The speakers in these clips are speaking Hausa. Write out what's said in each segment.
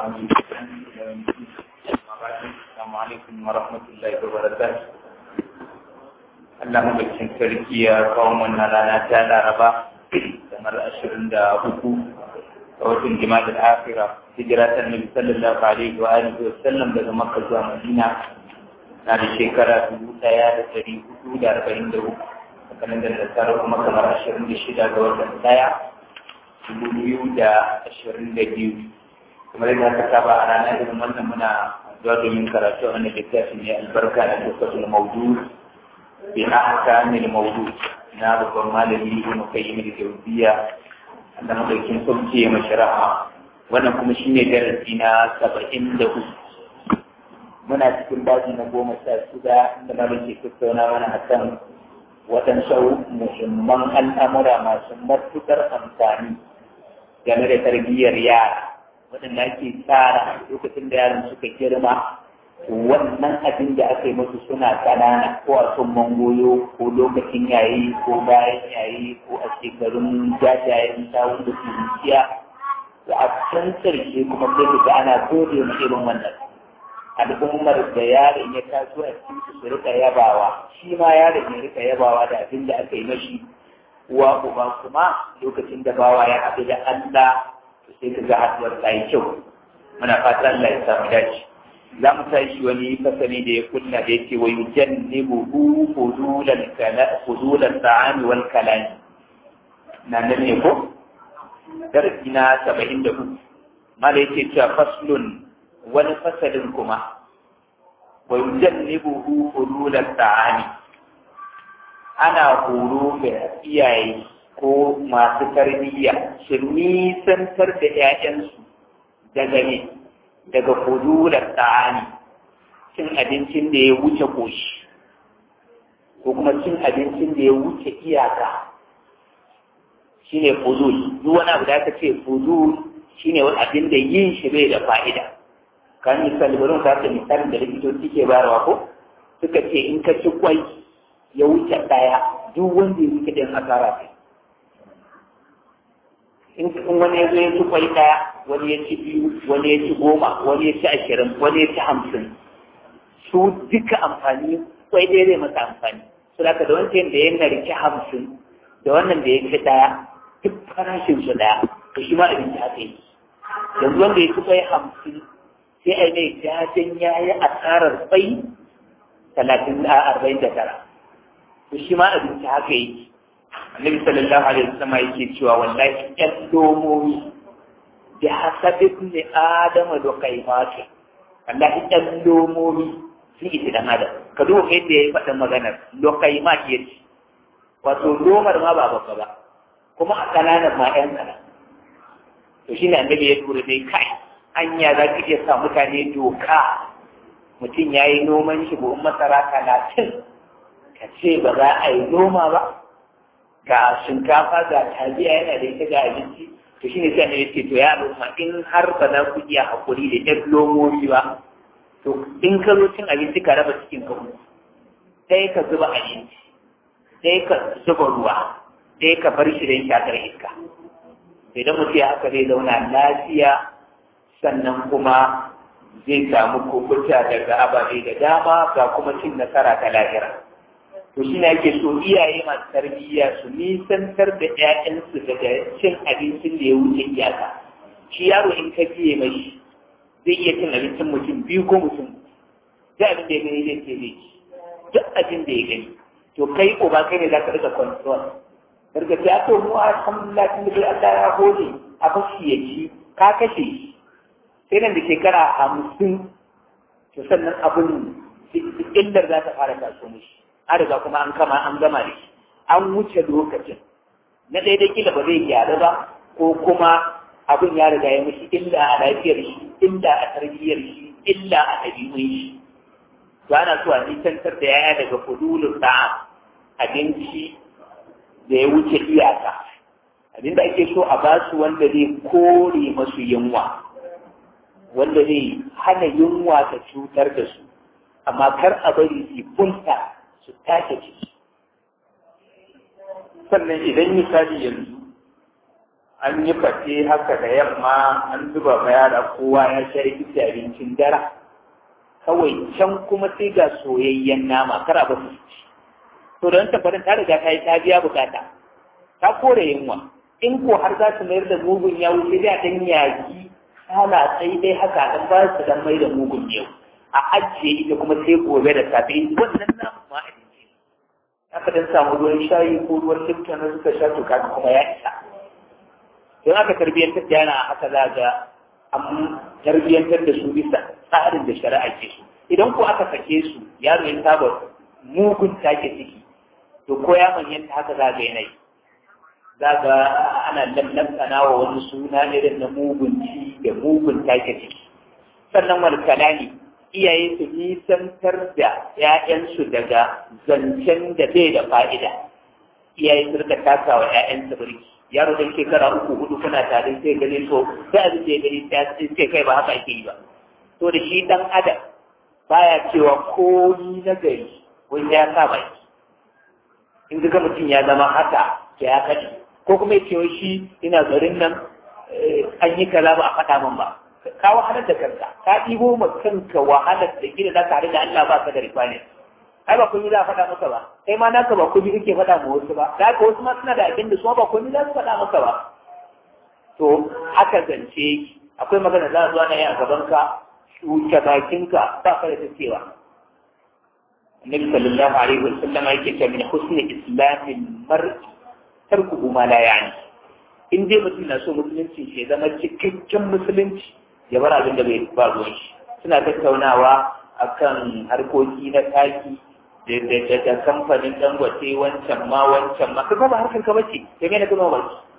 Assalamu alaikum wa rahmatullahi wa barakatuh. Allah mabakin sarki ya kawo wannan rana ta Laraba kamar ashirin da uku a watan jima'a akira hijira ta Nabi sallallahu alaihi wa alihi wa sallam daga Makka zuwa Madina na da shekara dubu ɗaya da ɗari hudu da arba'in da uku a kalandar da tara kuma kamar ashirin da shida ga watan ɗaya dubu biyu da ashirin da biyu kamar yadda aka saba a ranar irin wannan muna zuwa domin karatu a wannan littafin ne albarka da lokacin maudu bi ahkamil maudu na babban malami ibn qayyim al-jawziyya da madaukin sauki ya mashara'a wannan kuma shine darasi na saba'in da uku muna cikin daji na goma sha shida inda malam ke tattauna mana akan waɗansu muhimman al'amura masu matuƙar amfani game da tarbiyyar yara waɗanda ake tsara lokacin da yaran suka girma wannan abin da aka yi musu suna ƙanana ko a sun mangoyo ko lokacin yayi ko bayan yayi ko a shekarun jajayen sawun da zuciya da a can ƙarshe kuma sai ga ana gode ma irin wannan al'ummar da yaron ya taso a cikin su rika yabawa shi ma yaron ya rika yabawa da abin da aka yi mashi uwa uba kuma lokacin da bawa ya haɗu da Allah sai ka ga haɗuwar ta yi kyau muna fata Allah ya samu dace za mu tashi wani fasali da ya kunna da yake wa yujannibuhu fudulan kala fudulan ta'ami wal kalami na nan ne ko darasi na 74 mala yake cewa faslun wani fasalin kuma wa yujannibuhu fudulan ta'ami ana horo ga iyaye ko masu tarbiyya su nisantar da ‘ya'yansu daga ne daga fudular ta'ani cin abincin da ya wuce koshi ko kuma cin abincin da ya wuce iyaka shi ne fudul duk wani abu da aka ce fudul shi ne wani abin da yin shi bai da fa'ida kan misali bari mu ta misalin da likitoci ke bayarwa ko suka ce in ka ci kwai ya wuce ɗaya duk wanda ya wuce ɗin asara kai in wani ya zo ya ci kwai ɗaya wani ya ci biyu wani ya ci goma wani ya ci ashirin wani ya ci hamsin su duka amfani kwai ɗaya zai masa amfani su da da wancan da ya narki hamsin da wannan da ya ci ɗaya duk farashin su ɗaya to shi ma abinci haka yi yanzu wanda ya ci kwai hamsin sai a mai jajen ya yi asarar kwai talatin a arba'in da tara to shi ma abinci haka yi annabi sallallahu alaihi wasallam yake cewa wallahi ƴan domomi bi hasabi ibn adam da kaimatu wallahi ƴan domomi sun isi dan adam ka duba yadda yayi faɗin maganar do kaimat yace wato domar ma ba babba ba kuma a kananan ma ƴan kana to shine annabi ya tura dai kai anya za ka iya sa mutane doka mutum ya yi noman shi buhun masara talatin ka ce ba za a yi noma ba ga shinkafa ga taliya yana da ita ga abinci to shine sai ne yace to ya al'umma in har ba za ku iya hakuri da ɗan lomomi ba to in ka zo cin abinci ka raba cikin ka sai ka zuba abinci sai ka zuba ruwa sai ka bar shi don shakar iska idan mutum ya haka zai zauna lafiya sannan kuma zai samu kubuta daga ababe da dama ga kuma cin nasara ta lahira to shi ne ake so iyaye masu tarbiyya su nisantar da 'ya'yansu daga cin abincin da ya wuce iyaka shi yaro in ka biye mai zai iya cin abincin mutum biyu ko mutum duk abin da ya gani zai ce zai ci duk abin da ya gani to kai uba kai ne za ka rika control daga ta to mu alhamdulillah tun da Allah ya hode a bashi ya ci ka kashe shi sai nan da shekara hamsin to sannan abin illar za ta fara taso mishi an riga kuma an kama an gama da shi an wuce lokacin na daidai kila ba zai gyaru ba ko kuma abin ya riga ya mishi illa a lafiyar shi illa a tarbiyyar shi illa a ɗabi'un shi to ana so a nisantar da yaya daga fudulun da abinci da ya wuce iyaka abinda ake so a basu wanda zai kore masu yunwa wanda zai hana yunwa ta cutar da su amma kar a bari su bunta su tace ciki sannan idan misali yanzu an yi fate haka da yamma an zuba ma yara kowa ya sha rikici abincin dara kawai can kuma sai ga soyayyen nama kara ba su ci to don tafarin ta riga ta yi ta biya bukata ta kore yunwa in ko har za su mayar da mugun ya wuce da dan yaki ana sai dai haka dan ba su dan mai da mugun yau a ajiye ita kuma sai gobe da safe wannan namu ma abinci aka dan samu ruwan shayi ko ruwan lifton na suka sha to kaga kuma ya isa don aka tarbiyyantar da yana haka za ga an tarbiyyantar da su bisa tsarin da shari'a ke su idan ko aka sake su yaro ya saba mugun take ciki to ko ya manyanta haka za ga yanayi za ga ana lallantana wa wani suna irin na mugun ci da mugun take ciki sannan wani kalami iyaye su nisantar da ‘ya'yansu daga zancen da bai da fa'ida iyaye su rika taka wa ‘ya'yansu birki yaro dan shekara uku hudu kuna tare sai gani to sai abin da ya gani sai kai ba haka ake yi ba to da shi dan adam baya cewa komi na gari wani ya sa baki in ga mutum ya zama haka to ya kaɗi ko kuma ya cewa shi ina garin nan an yi kaza ba a faɗa min ba ka wahalar da kanka ka ɗibo ma kanka wahalar da gida za ka haɗu da Allah ba ka da rifani ai ba kun yi za a faɗa maka ba kai ma naka ba kun yi kake faɗa ma wasu ba da haka wasu ma suna da abin da su ba kun yi za su faɗa maka ba to haka zance akwai magana za a zo na yi a gaban ka shuke bakinka ba ka da ta cewa Annabi sallallahu alaihi wa sallam yake cewa min husni islamil mar'i tarkuhu ma la ya'ni in dai mutum na so musulunci ya zama cikakken musulunci ya bar abin da bai ba ruwan shi suna tattaunawa akan harkoki na taki da da kamfanin dangote wancan ma wancan ma kaga ba harkar ka bace sai me na gano ba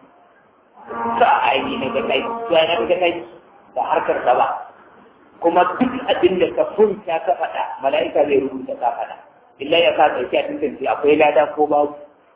ka aini na ga kai ya na ga kai da harkar ka ba kuma duk abin da ka furta ka faɗa mala'ika zai rubuta ka faɗa illa ya ka tsaki a tantance akwai lada ko babu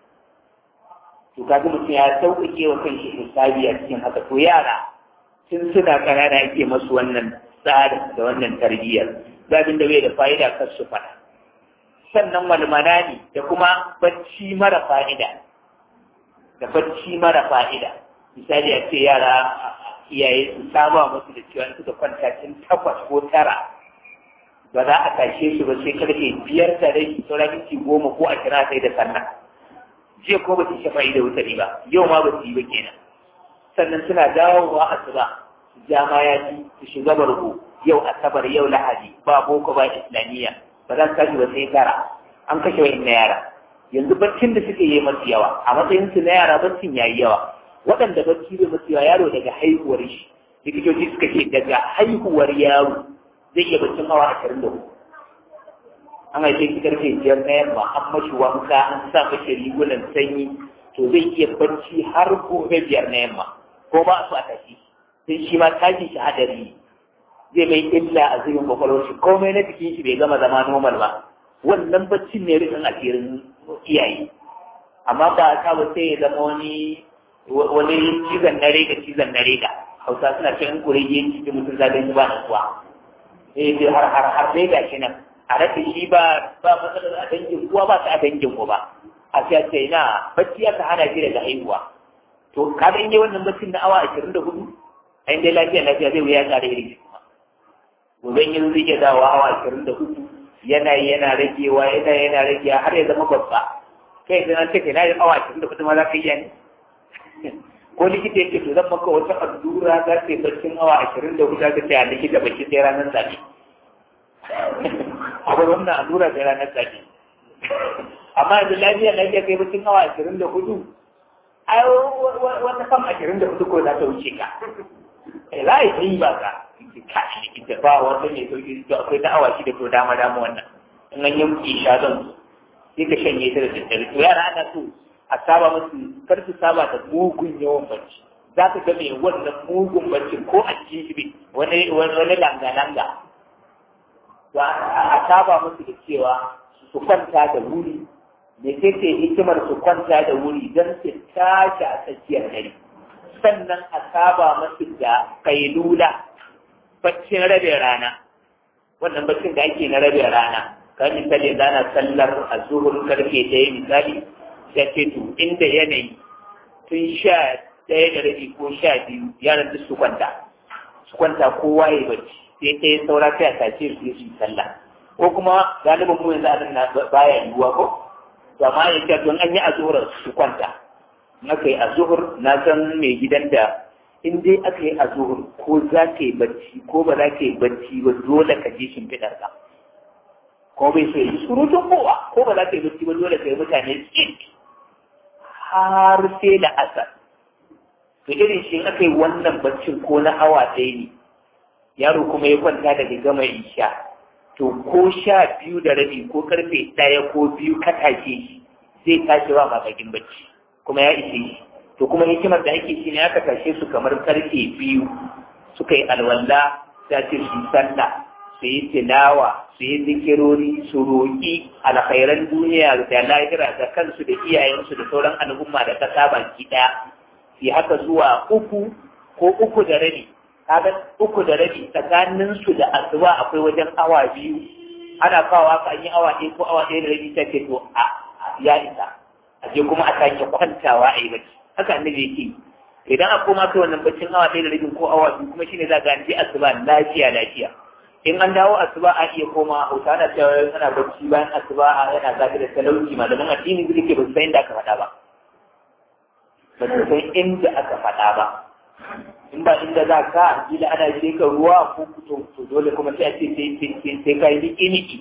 to kaga mutum ya sauƙaƙe wa kanshi hisabi a cikin haka to yara tun suna ƙanana ake masu wannan tsarin da wannan tarbiyyar zabin da bai da fa'ida kar su faɗa sannan walmana ne da kuma bacci mara fa'ida da bacci mara fa'ida misali a ce yara iyaye su saba musu da cewa suka kwanta tun takwas ko tara ba za a tashe su ba sai karfe biyar da rai sauran minti goma ko a kira sai da sallah jiya ko ba su shafa da wuta ba yau ma ba su yi ba kenan sannan suna dawowa asuba su ja ma ya ci su shiga barko yau asabar yau lahadi ba boko ba islamiyya ba za su tashi ba sai tara an kashe wa na yara yanzu baccin da suke yi masu yawa a matsayin su na yara baccin yayi yawa waɗanda bacci bai masu yawa yaro daga haihuwar shi likitoci suka ce daga haihuwar yaro zai iya baccin awa ashirin da hudu an haife shi karfe biyar na yamma an mashi wanka an sa mashi rigunan sanyi to zai iya bacci har gobe biyar na yamma ko ba su a tashi sai shi ma tashi shi hadari zai mai illa a zirin kwakwalwar shi komai na jikin shi bai gama zama normal ba wannan baccin ne rikin asirin iyaye amma ba ta ba sai ya zama wani wani cizon na rega cizon na rega hausa suna cin kurege cikin mutum zaɓen ba na kuwa eh har har har rega shi nan a rasa shi ba ba matsalar a dangin uwa ba ta a dangin uba a sai ce na bacci aka hana shi daga haihuwa to ka ga inda wannan baccin na awa ashirin da hudu a inda lafiya lafiya zai wuya ƙara irin shi kuma gobe in yanzu zai iya dawo awa ashirin da hudu yana yana ragewa yana yana ragewa har ya zama babba kai idan an ce kai na yi awa ashirin da hudu ma za ka iya ne ko likita yake to zan maka wata allura za ta yi baccin awa ashirin da hudu za ta ce a likita bacci sai ranar zaɓe akwai wannan allura sai ranar zaɓe amma yanzu lafiya lafiya kai bacin awa ashirin da hudu ai wata kam ashirin da hudu ko za ta wuce ka eh za a yi ba ka ka likita ba wanda mai sauki to akwai ta awa shida to dama dama wannan in an yi isha zan sai ka shanye ta da daddare to yara ana so a saba musu kar su saba da mugun yawan bacci za ka ga mai wannan mugun bacci ko a cikin shi wani wani langa-langa a saba musu da cewa su kwanta da wuri da ce hikimar su kwanta da wuri don su tashi a tsakiyar dare sannan a saba musu da kailula baccin rabe rana wannan baccin da ake na rabe rana kan misali da na sallar a zuhur karfe ɗaya misali ya ce to inda yanayi tun sha ɗaya da rabi ko sha biyu yaran duk su kwanta su kwanta kowa ya bacci sai ɗaya saura sai a tace su su sallah ko kuma galibin mu yanzu a nan baya yiwuwa ko amma ya ce don an yi azuhur su kwanta in aka yi azuhur na san mai gidan da in dai aka yi azuhur ko za ka yi bacci ko ba za ka yi bacci ba dole ka je shimfiɗar ka ko bai so yi surutun kowa ko ba za ka yi bacci ba dole ka yi mutane tsit har sai da asar to irin shi aka yi wannan baccin ko na awa ɗaya ne yaro kuma ya kwanta daga gama isha to ko sha biyu da rabi ko karfe ɗaya ko biyu ka tashe shi zai tashi ba mamakin bacci kuma ya ishe shi to kuma hikimar da ake shi ne aka tashe su kamar karfe biyu suka yi alwala ta ce su sallah su yi tilawa su yi zikirori su roƙi alkhairan duniya da lahira da kansu da iyayensu da sauran al'umma da ta baki ɗaya su haka zuwa uku ko uku da rabi kaga uku da rabi tsakanin su da asuba akwai wajen awa biyu ana kawo haka an yi awa ɗaya ko awa ɗaya da rabi ta ce to a ya isa a je kuma a sake kwantawa a yi bacci haka annabi yake idan a koma kai wannan baccin awa ɗaya da rabi ko awa biyu kuma shine za ga an je asuba lafiya lafiya in an dawo asuba a iya koma hausa ana cewa ana bacci bayan asuba yana zafi da talauci malaman addini zai ke ba su san inda aka faɗa ba ba su san inda aka faɗa ba in ba inda za ka kila ana je ka ruwa ko to to dole kuma sai a ce sai sai ka yi niki niki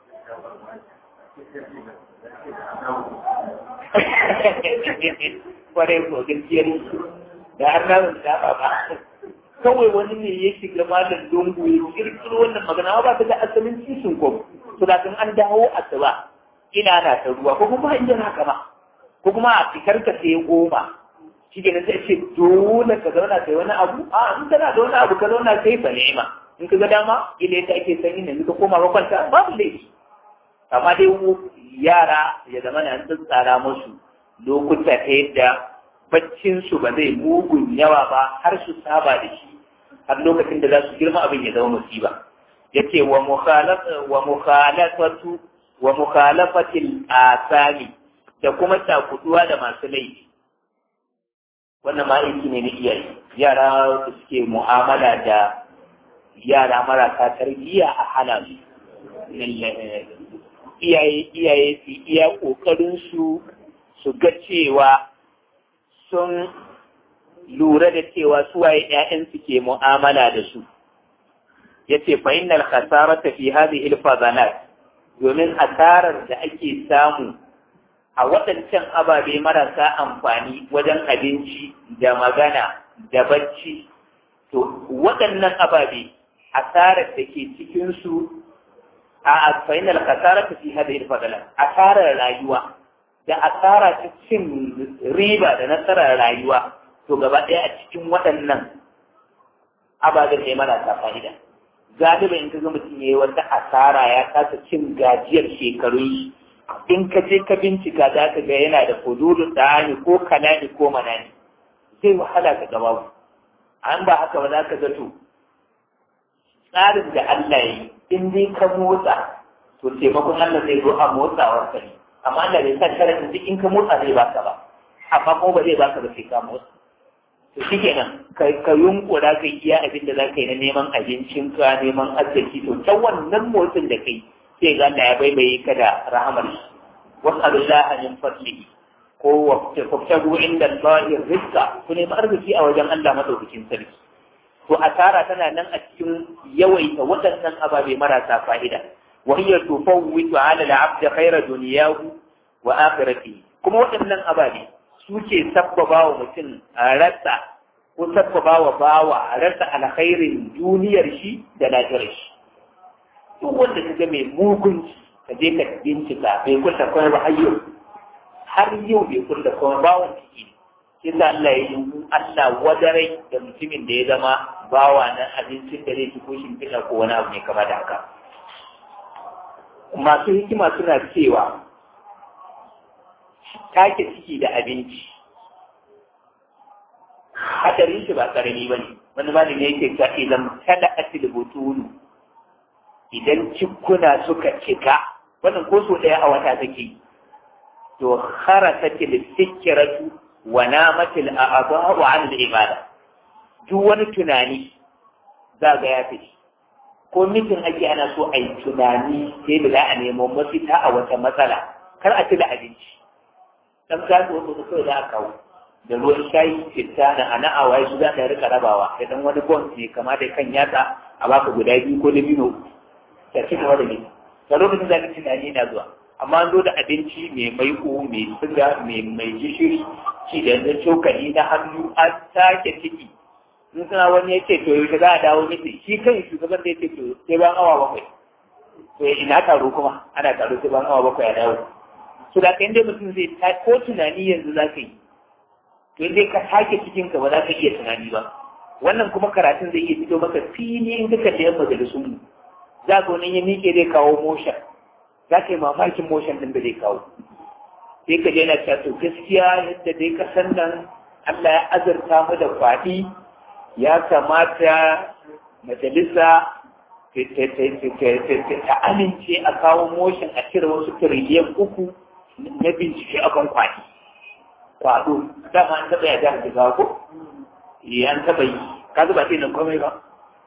kwarai ko gaskiyar da har na da ba ba kawai wani ne ya shiga malam lungu ya kirkiro wannan magana ba ta da asalin cikin ko to da kan an dawo asuba ina na ta ruwa ko kuma inda na kama ko kuma a fikar ka sai goma shi ke sai ce dole ka zauna kai wani abu a in kana da wani abu ka zauna kai fa ni'ima in ka ga dama ile ta ake sanyi ne ka koma ka kwanta babu laifi amma dai yara ya zama na an tsara musu lokuta ta yadda baccinsu ba zai mugun yawa ba har su saba da shi har lokacin da za su girma abin ya zama musiba yace wa wa mukhalafatu wa mukhalafatil asami da kuma takuduwa da masu laifi wannan ma aiki ne na iyaye yara da suke mu'amala da yara marasa tarbiyya a hana su iyaye iyaye su iya kokarin su su ga cewa sun lura da cewa suwaye ‘ya'yansu ke mu'amala da su. Ya ce, fa'innal khasarata fi hadhihi al-fazanat domin asarar da ake samu a waɗancan ababe marasa amfani wajen abinci da magana da bacci, to waɗannan ababe asarar da ke cikinsu a fa'innal khasarata fi hadhihi al-fazanat asarar rayuwa da asara ta cin riba da nasarar rayuwa to gaba ɗaya a cikin waɗannan ababen ne marasa fa'ida galiba in ka ga mutum ya yi wata asara ya kasa cin gajiyar shekaru in ka je ka bincika za ka ga yana da fududu tsani ko kalani ko manani zai wahala ka gaba an ba haka ba za ka zato tsarin da Allah yi in dai ka motsa to taimakon Allah zai zo a motsawar ka ne amma Allah bai sa sharadin duk in ka motsa zai baka ba amma kuma ba zai baka ba sai ka motsa to shikenan ka ka yunkura kai iya abin da zaka yi na neman abincin ka neman arziki to ta wannan motsin da kai sai ga Allah ya baibaye ka da rahamar shi was'alullaha min fadlihi ko wabtagu inda Allah rizqa ku nemi arziki a wajen Allah madaukakin sarki to asara tana nan a cikin yawaita waɗannan ababe marasa fa'ida وهي تفوت على العبد خير دنياه وآخرته kuma waɗannan ababe suke sabbaba wa mutum a rasa ko sabbaba wa bawa a rasa alkhairin duniyar shi da lafiyar shi duk wanda ka ga mai mugunci ka je ka bincika bai kulla kuma ba har yau har yau bai kulla kuma bawan ciki shi sa Allah ya yi Allah wadarai da mutumin da ya zama bawa na abincin da zai ci ko shimfiɗa ko wani abu ne kama da haka masu hikima suna cewa take ciki da abinci hadarin shi ba karami ba ne wani malami yake ta idan kada atil butulu idan cikuna suka cika wannan ko so daya a wata take to kharasatil fikratu wa namatil a'dha'u 'an al-ibada duk wani tunani za ga ya fice ko mitin ake ana so a yi tunani sai da za a nemo mafita a wata matsala kar a ci da abinci dan gado wasu kawai za a kawo da ruwan shayi citta na ana a waye su za ka rika rabawa da dan wani bon ne kama da kan yatsa a baka guda biyu ko da biyu ta ci gaba da ni da lokacin da ka tunani na zuwa amma an zo da abinci mai maiko mai siga mai mai gishiri ci da yanzu cokali na hannu an sake ciki in suna wani ya ce to yaushe za a dawo miki shi kan shugaban da ya ce to sai ban awa bakwai to ina taro kuma ana taro sai ban awa bakwai a dawo to da kan dai mutum zai ta ko tunani yanzu za ka yi to dai ka sake cikin ka ba za ka iya tunani ba wannan kuma karatun zai iya fito maka fili in duka da yan majalisun mu za ka wani ya miƙe zai kawo motion za ka yi mamakin motion din da zai kawo sai ka je na cewa to gaskiya yadda dai ka san nan Allah ya azurta mu da kwaɗi ya kamata majalisa ta amince a kawo motion a cire wasu tiriliyan uku na bincike akan kwaɗi kwado dama an taɓa ya jihar jigawa ko ya an taɓa yi ka zuba ce nan komai ba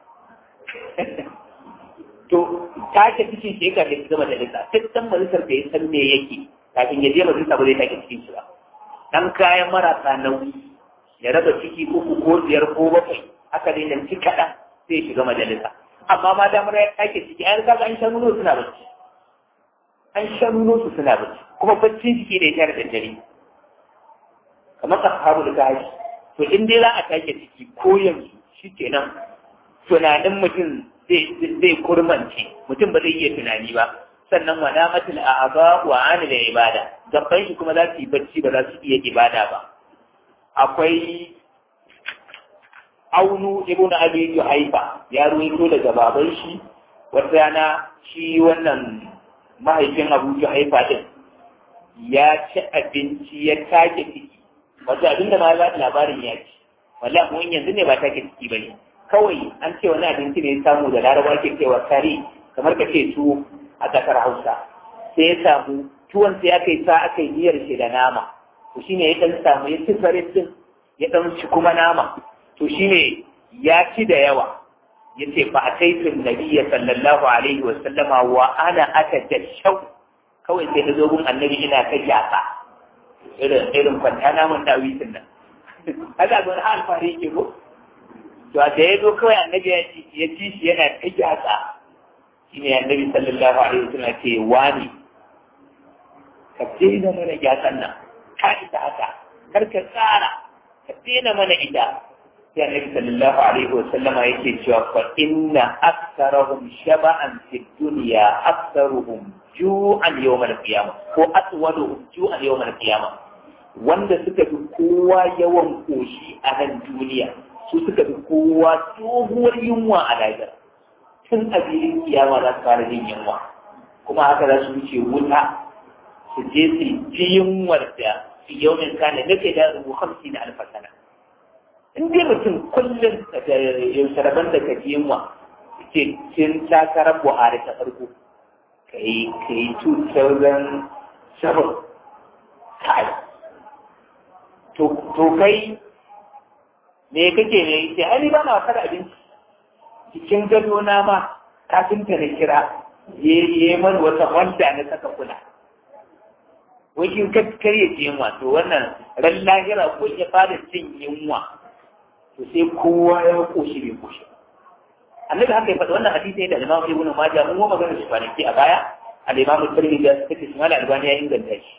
to take cikin shi ka da zama da lissa duk dan majalisar da ya san me yake kafin ya je majalisa ba zai take cikin shi ba dan kayan marasa nauyi ya raba ciki uku ko biyar ko bakwai haka dai nan ci kaɗan sai shiga majalisa amma ma damar ya take ciki an kaga an shan nuno suna bacci an shan nuno su suna bacci kuma baccin ciki da ya tare da dare kamar ashabul gashi to in dai za a take ciki ko yanzu shikenan tunanin mutum zai kurmance mutum ba zai iya tunani ba sannan wa namatul a'aba wa ani da ibada gaban shi kuma za su yi bacci ba za su iya ibada ba akwai aunu ibn abi haifa ya ruwaito daga baban shi wata rana shi wannan mahaifin abu haifa din ya ci abinci ya take ciki wato abinda ma za labarin ya ci wallahi mun yanzu ne ba take ciki bane kawai an ce wani abinci ne ya samu da laraba ke cewa kare kamar ka ce tuwo a ƙasar hausa sai ya samu tuwon sai aka yi sa aka yi miyar shi da nama to shine ya dan samu ya ci farin din ya dan ci kuma nama to shine ya ci da yawa ya ce fa ataitu nabiyya sallallahu alaihi wa sallama wa ana atajashau kawai sai na zo gun annabi ina ta jasa irin irin kwanta namun dawisin nan haka ga wani alfahari yake ko to da ya zo kawai annabi ya ci shi yana ta jasa shi ne annabi sallallahu alaihi wasallam ce wani ka daina mana jasan nan ka ita haka kar ka tsara ka daina mana ita sai annabi sallallahu alaihi wasallama yake cewa fa inna aktsarahum shaba'an fid dunya aktsaruhum ju'an yawmal qiyamah ko aswaduhum ju'an yawmal qiyamah wanda suka fi kowa yawan koshi a nan duniya su suka fi kowa tsohuwar yunwa a lahira tun a filin kiyama za su fara jin yunwa kuma haka za su wuce wuta su je su ji yunwar da su yau min kana na kai da rubu hamsi na alfasana in dai mutum kullum da yaushe rabon da ka ji yunwa ce cin takarar buhari ta farko ka yi ka yi 2007 kai to kai me kake ne sai ai ba na wasa da abinci cikin gado na ma kafinta na kira ya yi man wata wanda na saka kula wajen kar ya ce yunwa to wannan ran lahira ko ya fara cin yunwa to sai kowa ya koshi bai koshi annabi haka ya faɗa wannan hadisi ne da Imam Ibn Majah mun goma magana shi kwanaki a baya al-Imam Tirmidhi ya saka shi mala albani ya inganta shi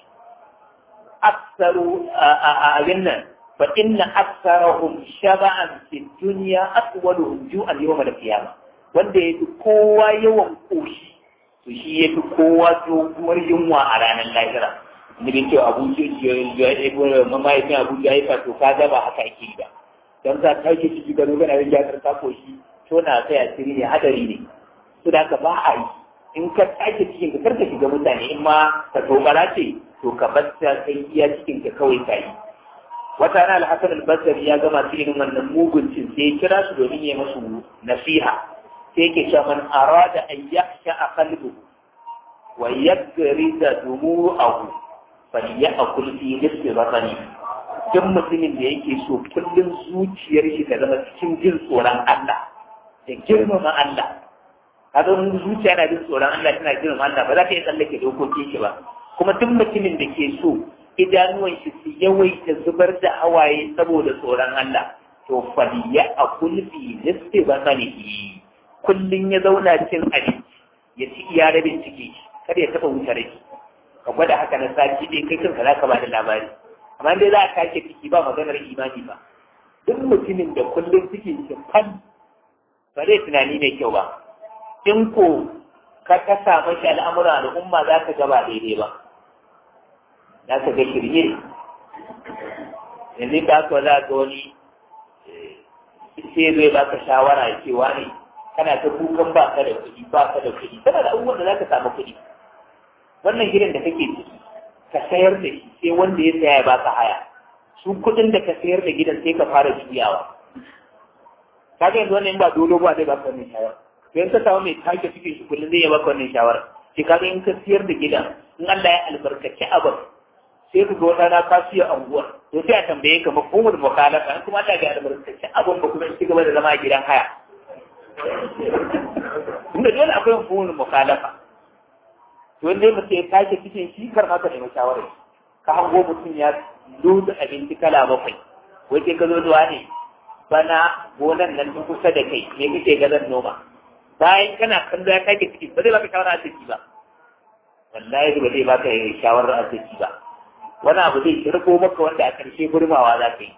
aksaru a abin nan fa inna aksarahum shaba'an fi dunya atwaluhum ju'an yawm al-qiyamah wanda yafi kowa yawan koshi to shi yafi kowa doguwar yunwa a ranar lahira ni bin cewa abu ce ya ebo mamayin abu ya haifa to ka ga ba haka ake ba dan za ka yi ciki gano kana yin jakar ta koshi to na sai asiri ne hadari ne to da ka ba a yi in ka sake cikin ka karka shiga mutane in ma ka tobara ce to ka bar ta kai iya cikin ka kawai ka yi wata rana al-hasan al-basri ya gama cikin wannan mugun cin sai ya kira su domin ya masu nasiha sai yake cewa man arada an yakhsha qalbu wa yagrida dumu'ahu falyakul fi nisfi batani duk mutumin da yake so kullum zuciyar shi ta zama cikin jin tsoron Allah da girmama Allah kaga mun zuciya na jin tsoron Allah tana girmama Allah ba za ta iya tsallake dokokin shi ba kuma duk mutumin da ke so idanuwan shi su yawaita zubar da hawaye saboda tsoron Allah to faliya a kulfi nisfi basanihi kullum ya zauna cin abinci ya ci iya rabin ciki kada ya taɓa wuce rai ka gwada haka na sati ɗaya kai kanka za ka ba da labari amma dai za a take ciki ba maganar imani ba duk mutumin da kullum cikin shi fan ba zai tunani mai kyau ba in ko ka kasa mashi al'amura al'umma za ka gaba daidai ba za ka ga shirye yanzu ka ka za ga wani sai zai baka shawara cewa ne kana ta kukan ba ka da kuɗi ba ka da kuɗi kana da abubuwan da za ka samu kuɗi wannan gidan da kake ciki ka sayar da shi sai wanda ya saya ya baka haya su kuɗin da ka sayar da gidan sai ka fara juyawa ka ga yanzu wannan ba dole ba zai baka wannan shawara to in ka samu mai take cikin shi kullum zai ya baka wannan shawara sai ka ga in ka sayar da gidan in Allah ya albarkaci abin sai ka ga wata na ka siya anguwar to sai a tambaye ka mafhumul mukhalafa in kuma Allah ya albarkaci abin ba kuma ci gaba da zama a gidan haya inda dole akwai mafhumul mukhalafa to wanda mutum ya take cikin shi kar ma ka nemi shawara ka hango mutum ya loda abinci kala bakwai wai sai ka zo zuwa ne bana gonan nan duk kusa da kai me kake ga zan noma bayan kana kallo ya take ciki ba zai baka shawara a ciki ba wallahi ba zai baka shawara a ciki ba wani abu zai shirko maka wanda a ƙarshe gurmawa za ka yi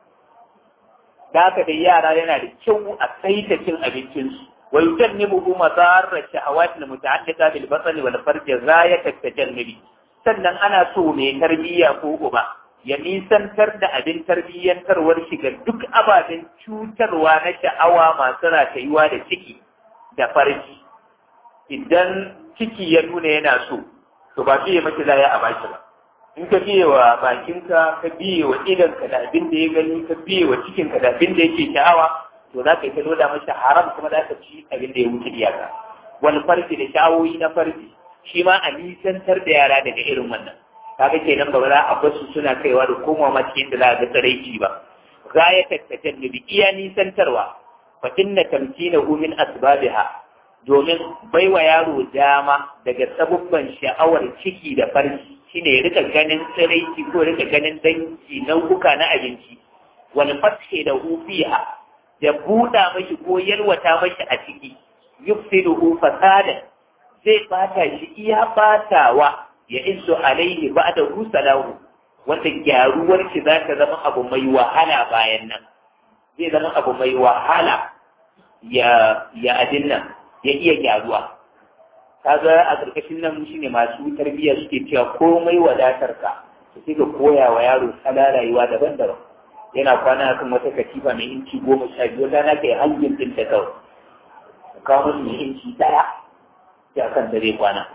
da haka dai yara yana da kyau a saita cin abincinsu wa yujannibu madarra shahawat al muta'alliqa bil basali wal farj ghayat at tajannubi sannan ana so mai tarbiyya ko uba ya nisantar da abin tarbiyyantarwar shi ga duk ababen cutarwa na sha'awa masu ratayuwa da ciki da farji idan ciki ya nuna yana so to ba fiye mace za a baki ba in ka biye wa bakinka ka biye wa idanka da abin da ya gani ka biye wa cikinka da abin da yake sha'awa to za ka yi ta loda masa haram kuma za ka ci abin da ya wuce iyaka wani farji da sha'awoyi na farji shi ma a nisantar da yara daga irin wannan kaga kenan ba za a basu suna kaiwa da komawa ma cikin da za a ga tsaraici ba gaya tattatan da iya nisantarwa fa inna tamkinahu min asbabiha domin baiwa yaro dama daga sabubban sha'awar ciki da farji shine ya rika ganin tsiraici ko rika ganin dangi nau'uka na abinci wani fashe da hufiha da buɗa mashi ko yalwata mashi a ciki yufsiduhu fasada zai bata shi iya batawa ya iso alaihi ba'da salahu wanda gyaruwar shi za ta zama abu mai wahala bayan nan zai zama abu mai wahala ya ya adin nan ya iya gyaruwa kaga a ƙarƙashin nan shine masu tarbiyya suke cewa komai wadatar ka su sai ka koya wa yaro tsala rayuwa daban-daban yana kwana kan wata katifa mai inci goma sha biyu rana kai hangin din ta kawai ka kawo musu mai inci ɗaya ya kanta zai kwana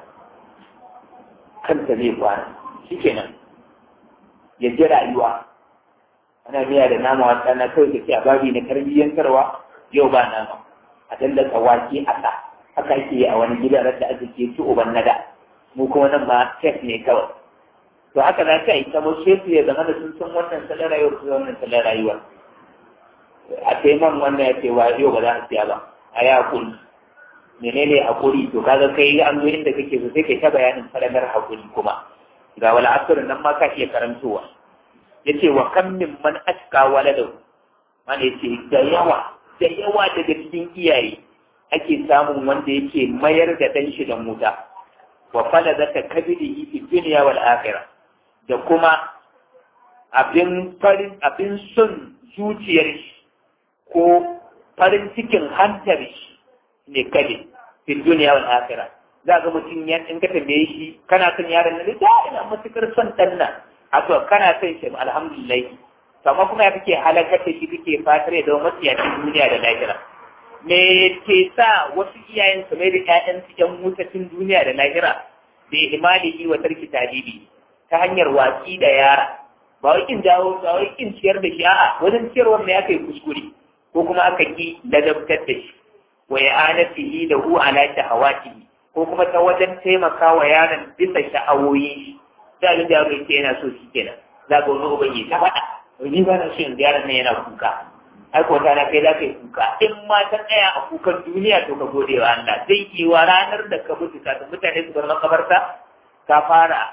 kanta zai kwana shikenan ya ji rayuwa ana miya da nama wata na kawai ka ce a babi na tarbiyyantarwa yau ba nama a dallaka wake a sa haka ake a wani gidan da aka ke ci uban nada mu kuma nan ma chef ne kawai to haka za ka yi kamar chef ya zama da sun san wannan salon rayuwar su wannan salon rayuwar a taiman wannan ya ce wa yau ba za a siya ba a yi hakuri menene hakuri to kaga kai an zo inda kake so sai kai ta bayanin falalar hakuri kuma ga wala asirin nan ma ka iya karantowa yace wa kam min man aska waladahu mana yace da yawa da yawa daga cikin iyaye ake samun wanda yake mayar da ɗan shi da muta wa fala zaka kabiri fi dunya wal akhirah da kuma abin farin abin son zuciyar shi ko farin cikin hantar shi ne kade fi dunya wal akhirah za ga mutum ya in ka tambaye shi kana son yaron nan da ina matukar son dan nan a to kana son shi alhamdulillah amma kuma ya kake halakar da shi kake fatar da matsiyacin duniya da lahira me ke sa wasu iyayen su mai da ƴaƴan su ƴan mutacin duniya da lahira da imalihi wa tarki talibi ta hanyar watsi da yara ba wai kin jawo ba wai kin ciyar da shi a'a wajen ciyarwar ne aka yi kuskure ko kuma aka ki ladabtar da shi wa ya'anatihi da hu ala shahawatihi ko kuma ta wajen taimaka wa yaron bisa sha'awoyin shi sai abin da yaro yake yana so shi kenan za ga wani uban ya ta faɗa ni ba na so in yaron nan yana kuka ai ko ta na kai za ka yi kuka in ma ta tsaya a kukan duniya to ka gode wa Allah zai yi wa ranar da ka mutu kafin mutane su bar makabarta ka fara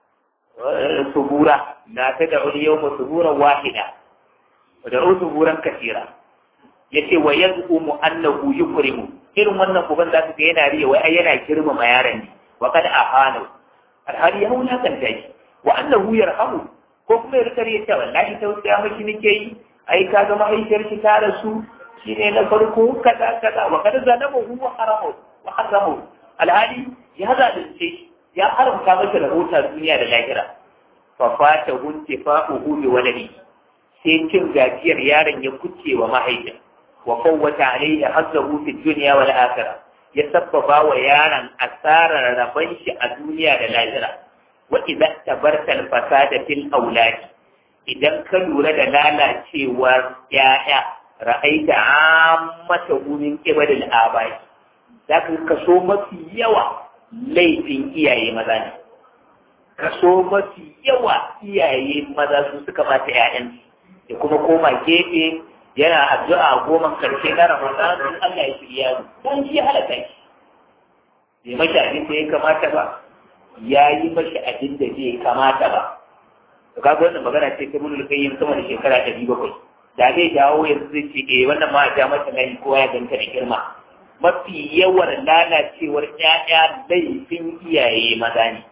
subura na ta da wani yau ma suburan wahida da suburan kasira yace wa yaz'umu annahu yukrimu irin wannan uban za su ga yana riya wai ai yana girmama yaron ne wa kad ahana alhali ya wulakanta shi wa annahu yarhamu ko kuma ya rika riya cewa wallahi tausaya miki nake yi ai ka ga mahaifiyar ki ta rasu shine na farko kaza kaza wa kad zalama huwa haramu wa haramu alhali ya zalunce ya haramta masa rahota duniya da lahira fa fata hunti fa'uhu bi waladi sai cin gajiyar yaron ya kuce wa mahaifin wa fawwata alayhi hazzahu fi dunya wal akhirah ya sabbaba wa yaron asarar rabon shi a duniya da lahira wa idza tabarta al fasada fil aulad idan ka lura da lalacewar ya'ya ra'aita ammata min qibal al abai zaka kaso mafi yawa laifin iyaye maza ne kaso mafi yawa iyaye maza su suka bata ƴaƴansu ya kuma koma gefe yana addu'a goma karshe na Ramadan in Allah ya shirya mu don shi halaka shi bai mashi abin da ya kamata ba ya yi mashi abin da bai kamata ba to kaga wannan magana ce ta mun kai sama da shekara ɗari bakwai da zai dawo yanzu zai ce eh wannan ma ja mata nayi kowa ya ganta da girma mafi yawan lalacewar ƴaƴa laifin iyaye maza ne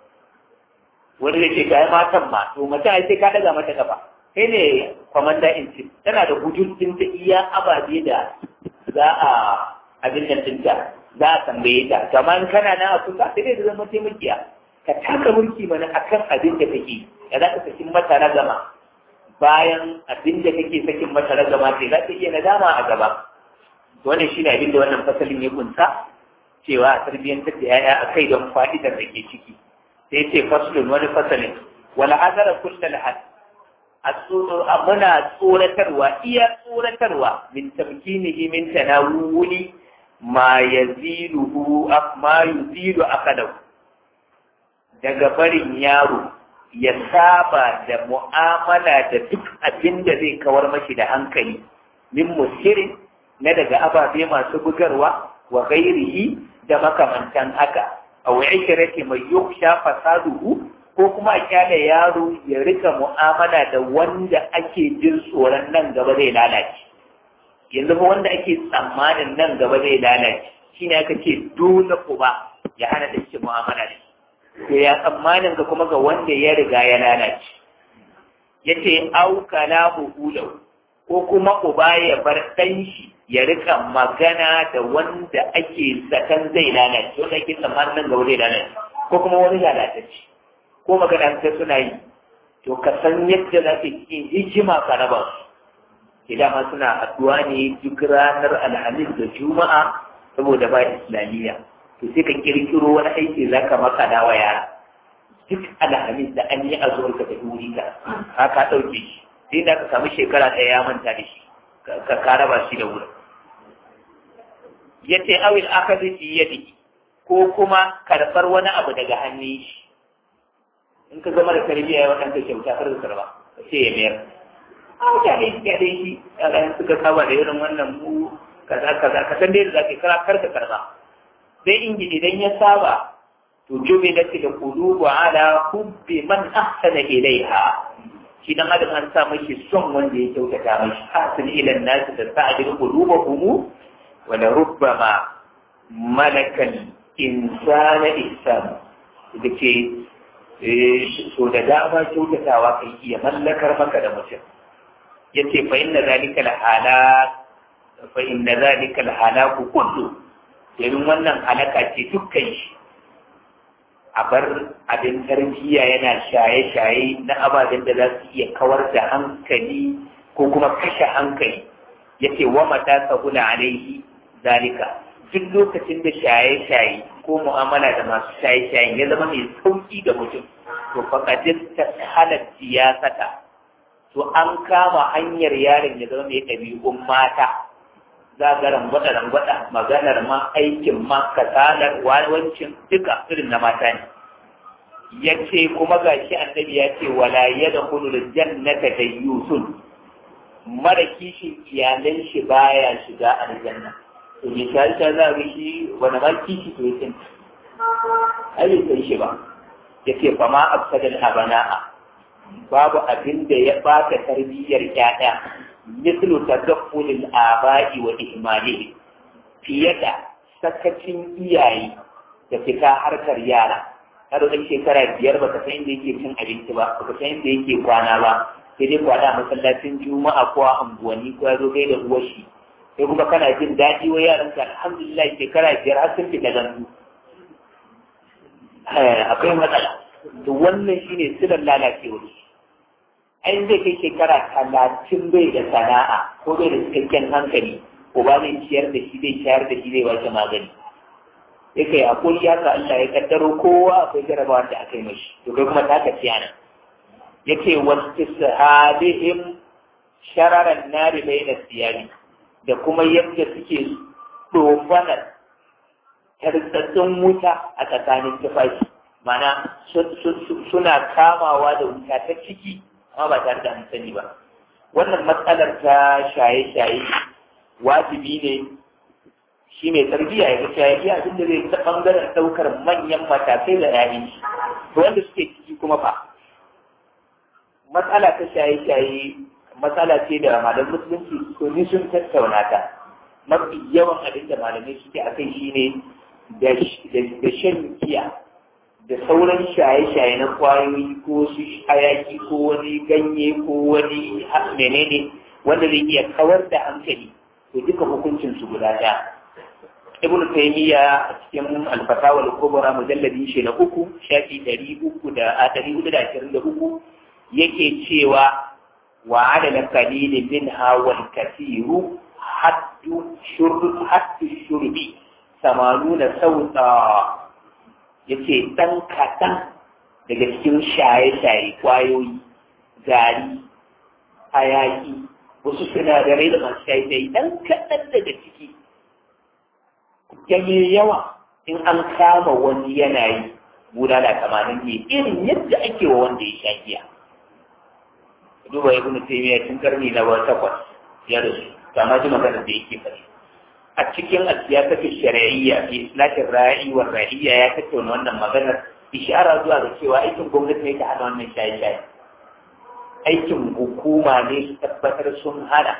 wani da ce kai matan ma to mace ai sai ka daga mata kafa kai ne kwamanda in ce tana da hujjojin ta iya ababe da za a abin nan dinta za a tambaye ta kamar kana na a kusa sai dai da zama taimakiya ka taka mulki mana akan abin da kake ya za ka sakin mata na gama bayan abin da kake sakin mata na gama sai za ta iya nadama a gaba wannan shi ne abin da wannan fasalin ya kunsa cewa a tarbiyyantar da yaya a kai don fa'idar da ke ciki sai ce faslun wani fasalin wala azara kullal had muna tsoratarwa iya tsoratarwa min tamkinihi min tanawuli ma yaziluhu ma yuzilu akadahu daga barin yaro ya saba da mu'amala da duk abin da zai kawar mashi da hankali min musirin na daga ababe masu bugarwa wa gairihi da makamantan haka aw ishirati mai yuksha fasaduhu ko kuma a kyale yaro ya rika mu'amala da wanda ake jin tsoron nan gaba zai lalace yanzu fa wanda ake tsammanin nan gaba zai lalace shine aka ce dole uba ya hana da shi mu'amala da to ya tsammanin ka kuma ga wanda ya riga ya lalace yace au kalamu hulau ko kuma uba ya bar ɗan shi ya rika magana da wanda ake zaton zai lalace wanda ake tsammanin nan gaba zai lalace ko kuma wani lalatacce ko magana ta suna yi to ka san yadda za ka yi hikima ka raba su idan ma suna haɗuwa ne duk ranar alhamis da juma'a saboda ba islamiyya to sai ka kirkiro wani aiki za ka maka wa yara duk alhamis da an yi azuwar ka tafi wuri ka ka ka ɗauke shi sai da ka samu shekara ɗaya ya manta da shi ka ka raba shi da wurin yace awil akazi fi yadihi ko kuma karɓar wani abu daga hannun shi in ka zama da tarbiyya ya waɗanda kyauta kar ka karba ka ce ya mayar a mutane ya dai shi yaran suka saba da irin wannan mu kaza kaza ka san dai da zaka kara kar ka karba sai inji idan ya saba to jube da da qulubu ala hubbi man ahsana ilaiha shi dan adam an sa mashi son wanda ya kyautata mashi hasin ila nas da sa'adil qulubuhum wa la rubbama malakal insana ihsan da ke so da dama kyautatawa kan iya mallakar maka da mutum yace fa inna zalika alhalak fa inna zalika alhalaku kullu domin wannan halaka ce dukkan shi a bar abin tarbiyya yana shaye-shaye na ababen da za su iya kawar da hankali ko kuma kashe hankali yace wa mata sahula alaihi zalika duk lokacin da shaye-shaye ko mu'amala da masu shaye-shaye ya zama mai sauki ga mutum to faƙadin ta halar siyasata to an kama hanyar yaron ya zama mai ɗabi'un mata za ga rangwada rangwada maganar ma aikin ma kasalar wawancin duka irin na mata ne ya ce kuma gashi annabi ya ce wala yadkhulu al-jannata dayyusun mara kishin iyalan shi baya shiga aljanna to ya ta ta za ga shi wani ma kishi to ya ai bai shi ba yace fa ma afsadal abana'a babu abin da ya bata tarbiyyar ƴaƴa mislu tadaffulil aba'i wa ihmalihi fiye da sakacin iyaye da fita harkar yara har wani shekara biyar baka san inda yake cin abinci ba baka san inda yake kwana ba sai dai kwana a masallacin juma'a ko a unguwanni ko ya zo gai da uwar shi sai kuma kana jin daɗi wa yaran ka alhamdulillah shekara biyar har sun fita gandu akwai matsala to wannan shine silar lalacewar ai zai kai shekara talatin bai da sana'a ko bai da cikakken hankali ko ba zai ciyar da shi zai shayar da shi zai ba shi magani ya kai akwai ya ka Allah ya kaddaro kowa akwai jarabawa da aka yi mashi to kai kuma ta ka ciyana ya ce wasu sahabihim shararan nari bai da siyari da kuma yadda suke tsofanar tarsatsun wuta a tsakanin tufafi mana suna kamawa da wuta ta ciki amma ba tare da an sani ba wannan matsalar ta shaye-shaye wajibi ne shi mai tarbiyya ya ga shaye abin da zai ta bangaren daukar manyan matakai da yayin shi to wanda suke ciki kuma fa matsala ta shaye-shaye matsala ce da malam musulunci to ni sun tattauna ta mafi yawan abin da malamai suke a kai shine da shan giya da sauran shaye-shaye na kwayoyi ko su hayaki ko wani ganye ko wani menene wanda zai iya kawar da hankali to duka hukuncin su guda ɗaya ibnu taymiya a cikin al-fatawa al-kubra mujalladi shi na uku shafi ɗari uku da a ɗari hudu da ashirin da uku yake cewa wa adala qalilin minha wal kathiru haddu shurb haddu shurbi samanuna sauta yace ɗan kaɗan daga cikin shaye-shaye kwayoyi gari hayaki wasu sinadarai da masu shaye-shaye ɗan kaɗan daga ciki ganye yawa in an kama wani yanayi guda da tamanin ne irin yadda ake wa wanda ya sha giya duba ibnu taymiya tun karni na takwas ya rasu kama ji magana da yake faɗi a cikin asiyasatu shari'iyya fi islahin ra'i wa ra'iyya ya tattauna wannan maganar ishara zuwa ga cewa aikin gwamnati ne ta hana wannan shaye-shaye aikin hukuma ne su tabbatar sun hana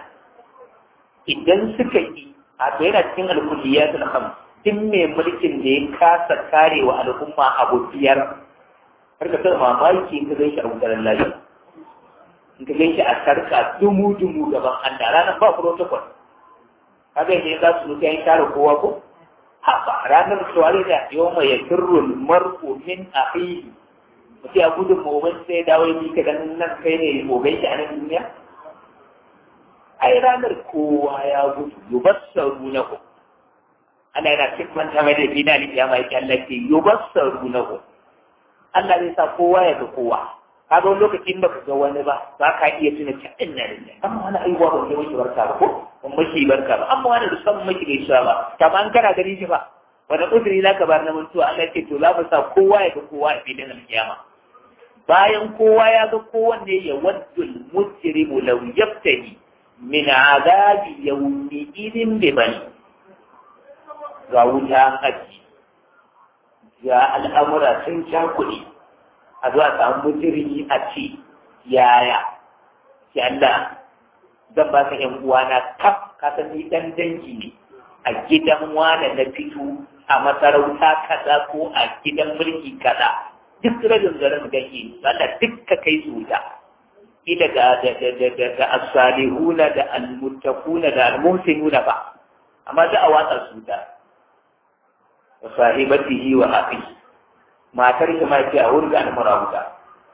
idan suka yi a to yana cikin alkulliyat al-khams duk mai mulkin da ya kasa kare wa al'umma abu biyar har ka san mamaki in ka gan shi a wutar lafiya in ka gan shi a sarka dumu-dumu gaban Allah ranar ba protocol kaga ne za su nufi an kare kowa ko haka ranar suwari da yau mai ya kirrul mar'u min akhihi mutum ya gudun momin sai dawo yi ka ganin nan kai ne momin shi a nan duniya ai ranar kowa ya gudu yubassaru na ku ana yana cikin ta mai da bina ne ya mai Allah ke yubassaru na ku Allah zai sa kowa ya ga kowa kaga wani lokacin da ka ga wani ba za ka iya tuna ta inna lillahi amma wani aiwa ba ne mashi barka ba ko ban mashi barka ba amma wani da san mashi gaisuwa ba kama an kana gani shi ba wani uzuri za ka bar na mutuwa Allah ce to za mu sa kowa ya ga kowa a filin alkiyama bayan kowa ya ga kowanne ya waddul mujrimu law yaftani min azabi yawmi idin bi bani ga wuta haji ga al'amura sun cakuɗe a zuwa samu jirgi a ce yaya ki Allah zan ba ka ƴan uwana kaf ka san ni dan dangi ne a gidan wane na fito a masarauta kaza ko a gidan mulki kaza duk rajin garin ganye wanda duk ka kai su wuta ila da da da da da da as-salihuna da al-muttaquna da al-muhsinuna ba amma da a watsa su wuta wa sahibatihi wa akhihi matar shi ma ce a wurga da mara wuta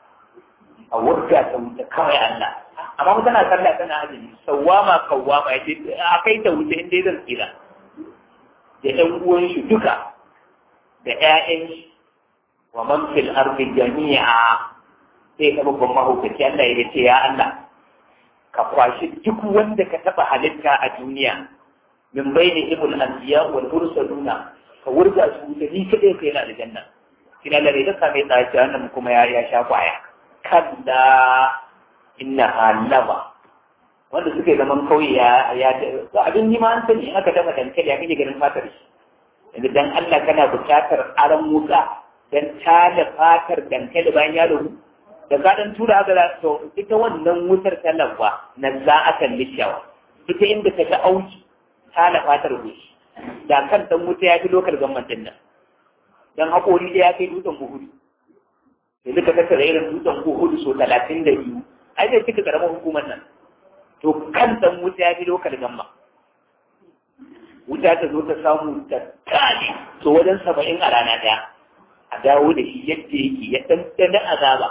a wurga ta wuta kawai Allah amma mu tana sallah tana azumi sawama kawama ya ce a kai ta wuta inda zan tsira da ƴan uwan shi duka da ƴaƴan shi wa man fil ardi jami'a sai ka babban mahaukaci Allah ya ce ya Allah ka kwashi duk wanda ka taba halitta a duniya min bayni ibul anbiya wal mursaluna ka wurga su da ni kadai kai na aljanna ina lare da same ta ce wannan kuma ya ya sha kwaya kalla inna halama wanda suke zaman kauye ya ya to abin yi ma an sani in aka dafa dankali ya kake ganin fatar shi yanzu dan Allah kana buƙatar aran wuka dan tada fatar dankali bayan ya dahu da ka dan tura haka za to ita wannan wutar ta labba na za a kalli shawa ita inda ta ga auki tada fatar gushi da kan dan wuta ya fi lokal gamman din nan dan haƙori da ya kai dutsen buhudu yanzu ka tattara irin dutsen buhudu so talatin da biyu ai zai cika karamar hukumar nan to kan dan wuta ya fi lokal gamma wuta ta zo ta samu ta kane to wajen saba'in a rana ɗaya a dawo da shi yadda yake ya ɗanɗana azaba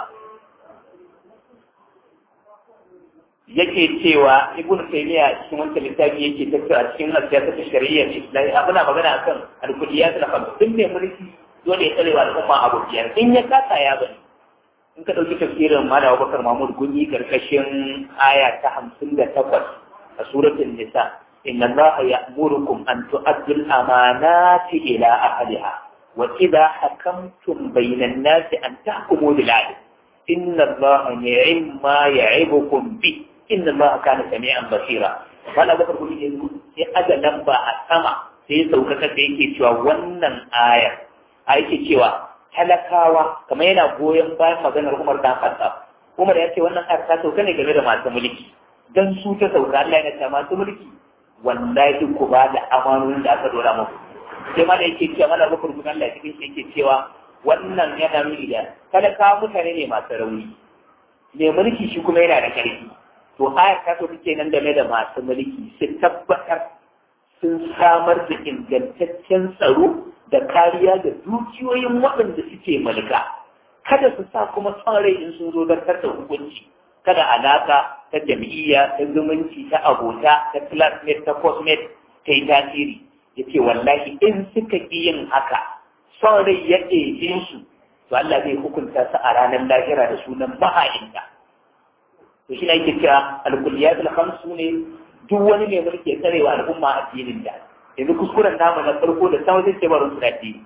yake cewa ibn taymiya cikin wancan littafi yake tattara a cikin siyasar shari'a islami abuna magana akan al-kulliyat al-khams din ne mulki dole ya tsare wa al'umma abu biyar in ya kasa ya bani in ka dauki tafsirin malam Abubakar Mahmud Gunyi karkashin aya ta 58 a suratul nisa inna allaha ya'murukum an tu'addu al-amanati ila ahliha wa idha hakamtum bayna an-nasi an tahkumu bil 'adl inna allaha ni'ma ya'ibukum bi inna allaha kana sami'an basira malam Abubakar Gunyi yanzu sai aga lamba a sama sai saukaka da yake cewa wannan ayar a yake cewa talakawa kamar yana goyon bayan maganar Umar dan Khattab Umar ya ce wannan ayar ta sauka ne game da masu mulki dan su ta sauka Allah ya ce masu mulki wallahi ku ba da amanonin da aka dora muku sai ma da yake cewa mana bakar gudan Allah cikin shi yake cewa wannan yana nuni da talakawa mutane ne masu rauni mai mulki shi kuma yana da karfi to ayar ta sauka kenan game da masu mulki su tabbatar sun samar da ingantaccen tsaro da kariya da dukiyoyin waɗanda suke mulka kada su sa kuma son rai in sun zo zartar da hukunci kada alaka ta jam'iyya ta zumunci ta abota ta classmate ta cosmate ta yi tasiri ya ce wallahi in suka ƙi yin haka son rai ya ɗebe su to Allah zai hukunta su a ranar lahira da sunan maha'inta to shi ne ake cewa alkulliyatul khamsu ne duk wani mai mulki ya tsarewa al'umma addinin da yanzu kuskuren namu na farko da sama zai ce barin su da addini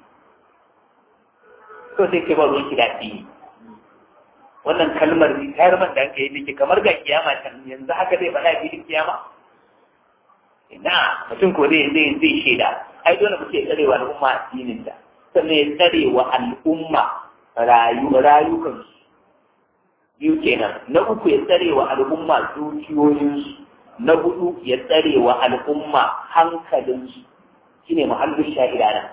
to sai ce barin su da addini wannan kalmar tayar man da aka yi nake kamar ga kiyama can yanzu haka zai faɗa filin kiyama ina mutum ko zai zai zai shaida ai dole mutum ya tsarewa al'umma addinin da sannan ya tsarewa al'umma rayu rayukansu biyu kenan na uku ya tsarewa al'umma dukiyoyinsu na hudu ya tsare wa al'umma hankalinsu shi ne muhallin sha'ira nan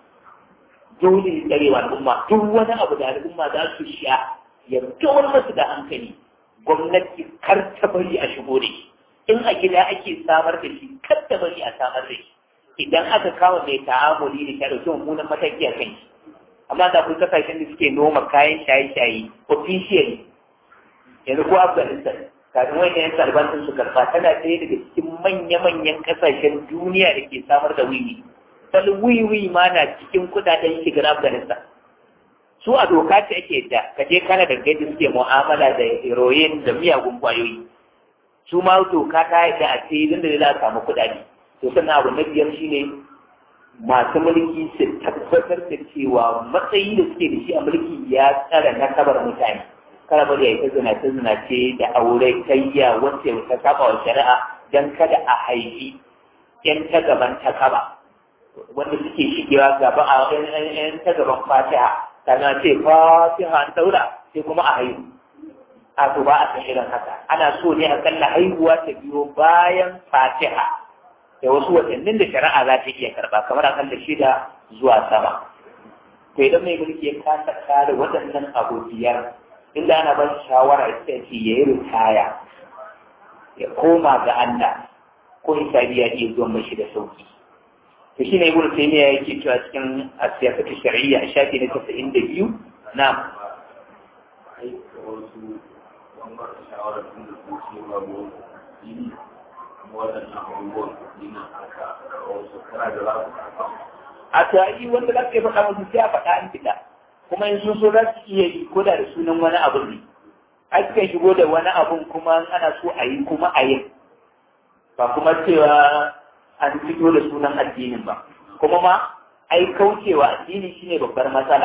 dole ya tsare wa al'umma duk wani abu da al'umma za su sha ya kawar masu da hankali gwamnati kar ta bari a shigo da shi in a gida ake samar da shi kar ta bari a samar da shi idan aka kawo mai ta'amuli da ta dauki mummunan mataki a kan shi amma da kun kasashen da suke noma kayan shaye-shaye officially yanzu ko afghanistan kafin wani yan taliban sun su karfa tana ɗaya daga cikin manya-manyan ƙasashen duniya da ke samar da wiwi bal wiwi ma na cikin kudaden shigar afghanistan su a doka ce ake da ka je kana da gaji suke mu'amala da heroin da miyagun kwayoyi su ma doka ta yi da a ce idan da za a samu kuɗaɗe to sannan abu na biyar shine masu mulki su tabbatar da cewa matsayi da suke da shi a mulki ya tsara nasabar mutane kada bari ya yi ta zinace zinace da aure tayya wacce ta saba wa shari'a dan kada a haifi yan ta gaban ta kaba wanda suke shigewa gaba a yan ta gaban fatiha kana ce fatiha an daura sai kuma a haihu a to ba a san irin haka ana so ne akalla haihuwa ta biyo bayan fatiha da wasu watannin da shari'a za ta iya karba kamar akalla shida zuwa sama to idan mai mulki ya kasa kare waɗannan abu biyar inda ana ba shi shawara ita ce ya yi ritaya ya koma ga Allah ko hisabi ya iya zuwa mashi da sauki to shi ne ibnu taymiya yake cewa cikin asiyasatu shar'iyya a shafi na 92 na a tari wanda za ka yi faɗa musu sai a faɗa an fita kuma in sun so za su iya yi ko da da sunan wani abu ne a suka shigo da wani abun kuma ana so a yi kuma a yi ba kuma cewa an fito da sunan addinin ba kuma ma ai kaucewa addini shine babbar matsala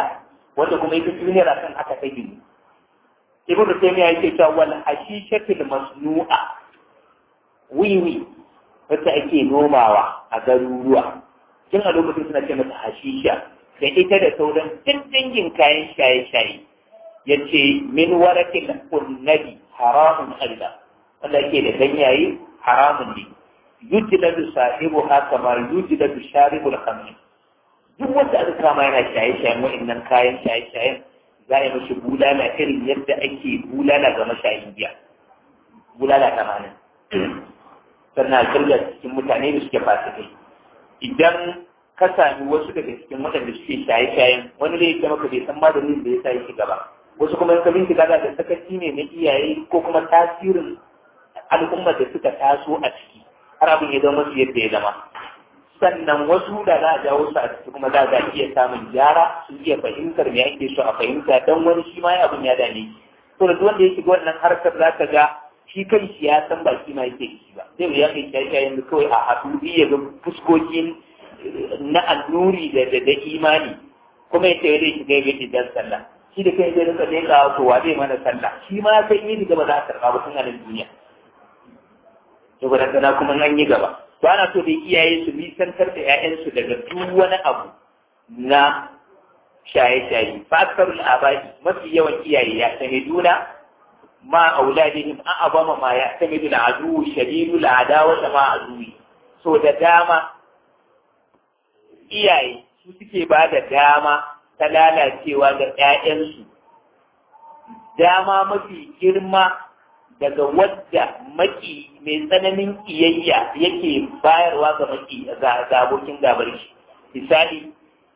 wanda kuma ita duniyar akan haka ta gini ibn taymiya yake cewa wal hashishatul masnu'a wiwi wacce ake nomawa a garuruwa tun a lokacin suna ce mata hashisha da ita da sauran duk dangin kayan shaye-shaye ya ce min warakin kunnabi haramun Allah wanda ke da ganyaye haramun ne yujladu sahibu haka ma yujladu sharibul khamr duk wanda aka kama yana shaye-shayen wa'annan kayan shaye-shayen za a yi mashi bulala irin yadda ake bulala ga mashayin giya bulala tamanin sannan a cikin mutane da suke fasikai idan ka sami wasu daga cikin waɗanda suke shaye-shayen wani ne ya maka bai san maganin da ya sa yake gaba wasu kuma in ka bincika za da sakaci ne na iyaye ko kuma tasirin al'ummar da suka taso a ciki har abin ya zama su yadda ya zama sannan wasu da za a jawo su a ciki kuma za a iya samun gyara su iya fahimtar me ake so a fahimta don wani shi ma abin ya dame to da wanda ya shiga wannan harkar za ka ga shi kan shi ya san ba shi ma yake shi ba zai ya kai shaye-shayen da kawai a haɗu ya ga fuskokin na annuri da da imani kuma ya ce zai shiga ya dan sallah shi da kai zai rinka dai ka to wa zai mana sallah shi ma sai yi gaba za a karɓa ba tun a duniya to ba dangana kuma an yi gaba to ana so da iyaye su nisantar da 'ya'yansu daga duk wani abu na shaye-shaye fa aksarul abai mafi yawan iyaye ya sani duna ma auladihim an abama ma ya sani duna adu shadidul adawa ma aduwi so da dama iyaye su suke ba da dama ta lalacewa ga ‘ya'yansu, dama mafi girma daga wadda maki mai tsananin kiyayya yake bayarwa ga maki ga abokin gabar shi. Misali,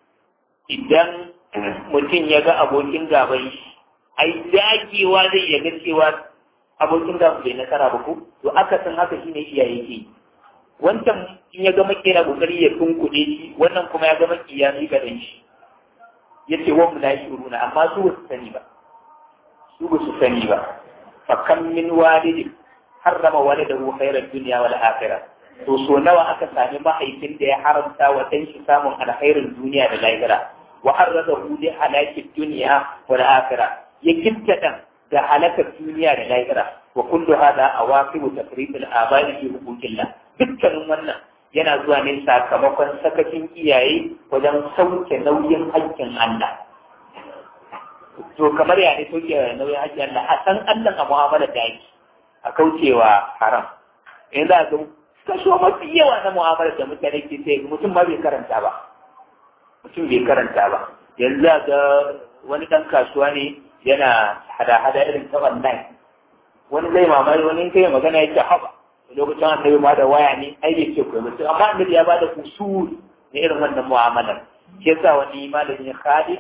idan mutum ya ga abokin gabar shi, ai dagewa zai yaga cewa abokin gabar bai nasara ba ko? To aka san haka shine iyaye ke yi. wancan in ya gama kera kokari ya tunkuɗe shi wannan kuma ya gama kiya ni ga dan shi yace wa mu la shuruna amma su ba su sani ba su ba su sani ba fa kam min walidi harrama waladahu khairan dunya wal akhirah to so nawa aka sami mahaifin da ya haramta wa dan shi samun alkhairin duniya da lahira wa harradahu li halaki dunya wal akhirah ya kinta dan ga halakar duniya da lahira wa kullu hada awaqibu tafriq al abai fi huquqillah dukkanin wannan yana zuwa ne sakamakon sakacin iyaye wajen sauke nauyin haƙƙin Allah. To kamar ya ne sauke nauyin haƙƙin Allah a san Allah a mu'amala da yake a kaucewa haram. In za ga kaso mafi yawa na mu'amala da mutane ke sai mutum ma bai karanta ba. Mutum bai karanta ba. Yanzu za ga wani ɗan kasuwa ne yana hada-hada irin ta online. Wani zai mamaye wani kai magana yake haɓa. lokacin annabi ma da waya ne ai bai ce ko mutum amma annabi ya bada usul ne irin wannan mu'amalar shi yasa wani malamin Khalid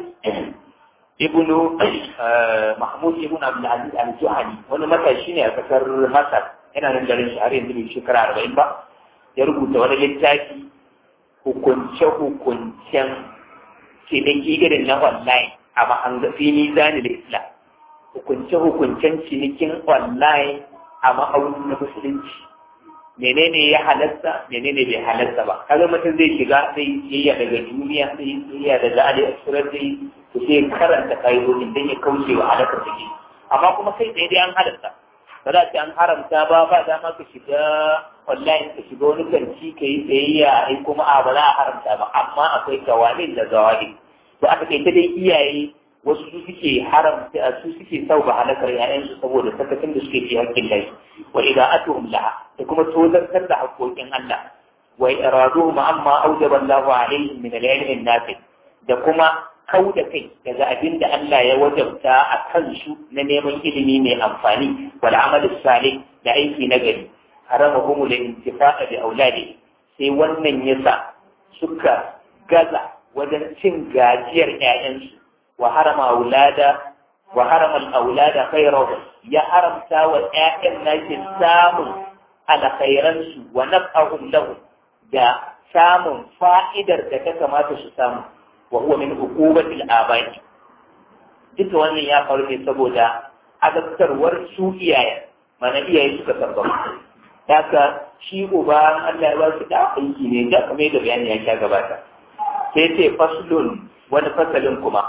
ibnu Mahmud ibn Abdul Aziz al-Juhani wani matashi ne a kasar Masar yana nan garin shi har yanzu bai shekara arba'in ba ya rubuta wani littafi hukunce hukuncen ciniki irin na online a mahangafi mizani da Islam hukunce hukuncen cinikin online a ma'aunin na musulunci menene ya halatta menene bai halatta ba kaga mutum zai shiga zai yayya daga duniya zai yayya daga aliexpress zai to sai karanta ka'idodin don ya kauce wa halakar da ke amma kuma kai tsaye dai an halatta ba za ce an haramta ba ba dama ka shiga online ka shiga wani kanci ka yi tsayayya ai kuma a ba za a haramta ba amma akwai kawalin da zawalin to aka kai ta dai iyaye wasu su suke haramta su suke sauka halakar ‘ya'yansu saboda sakacin da suke fi haƙƙin lai wa ida'atuhum laha da kuma tozartar da haƙƙoƙin Allah wa iraduhum amma aujaba Allahu alaihim min al-ilmi nafi da kuma kau da kai daga abin da Allah ya wajabta a kansu na neman ilimi mai amfani wal amalu salih da aiki na gari haramahum lil intifa'a bi auladi sai wannan yasa suka gaza wajen cin gajiyar ‘ya'yansu وحرم أولادا وحرم الأولاد خيره يا حرم تاوى آخر ناس سام على خيرنس ونفعهم له دا سام فائدة دكك ما تسام وهو من عقوبة الآباء duk wannan ya faru ne saboda azabtarwar su iyaye mana iyaye suka sabbaba haka shi uba Allah ya ba su da aiki ne da kamar da bayani ya sha gabata sai ce faslun wani fasalin kuma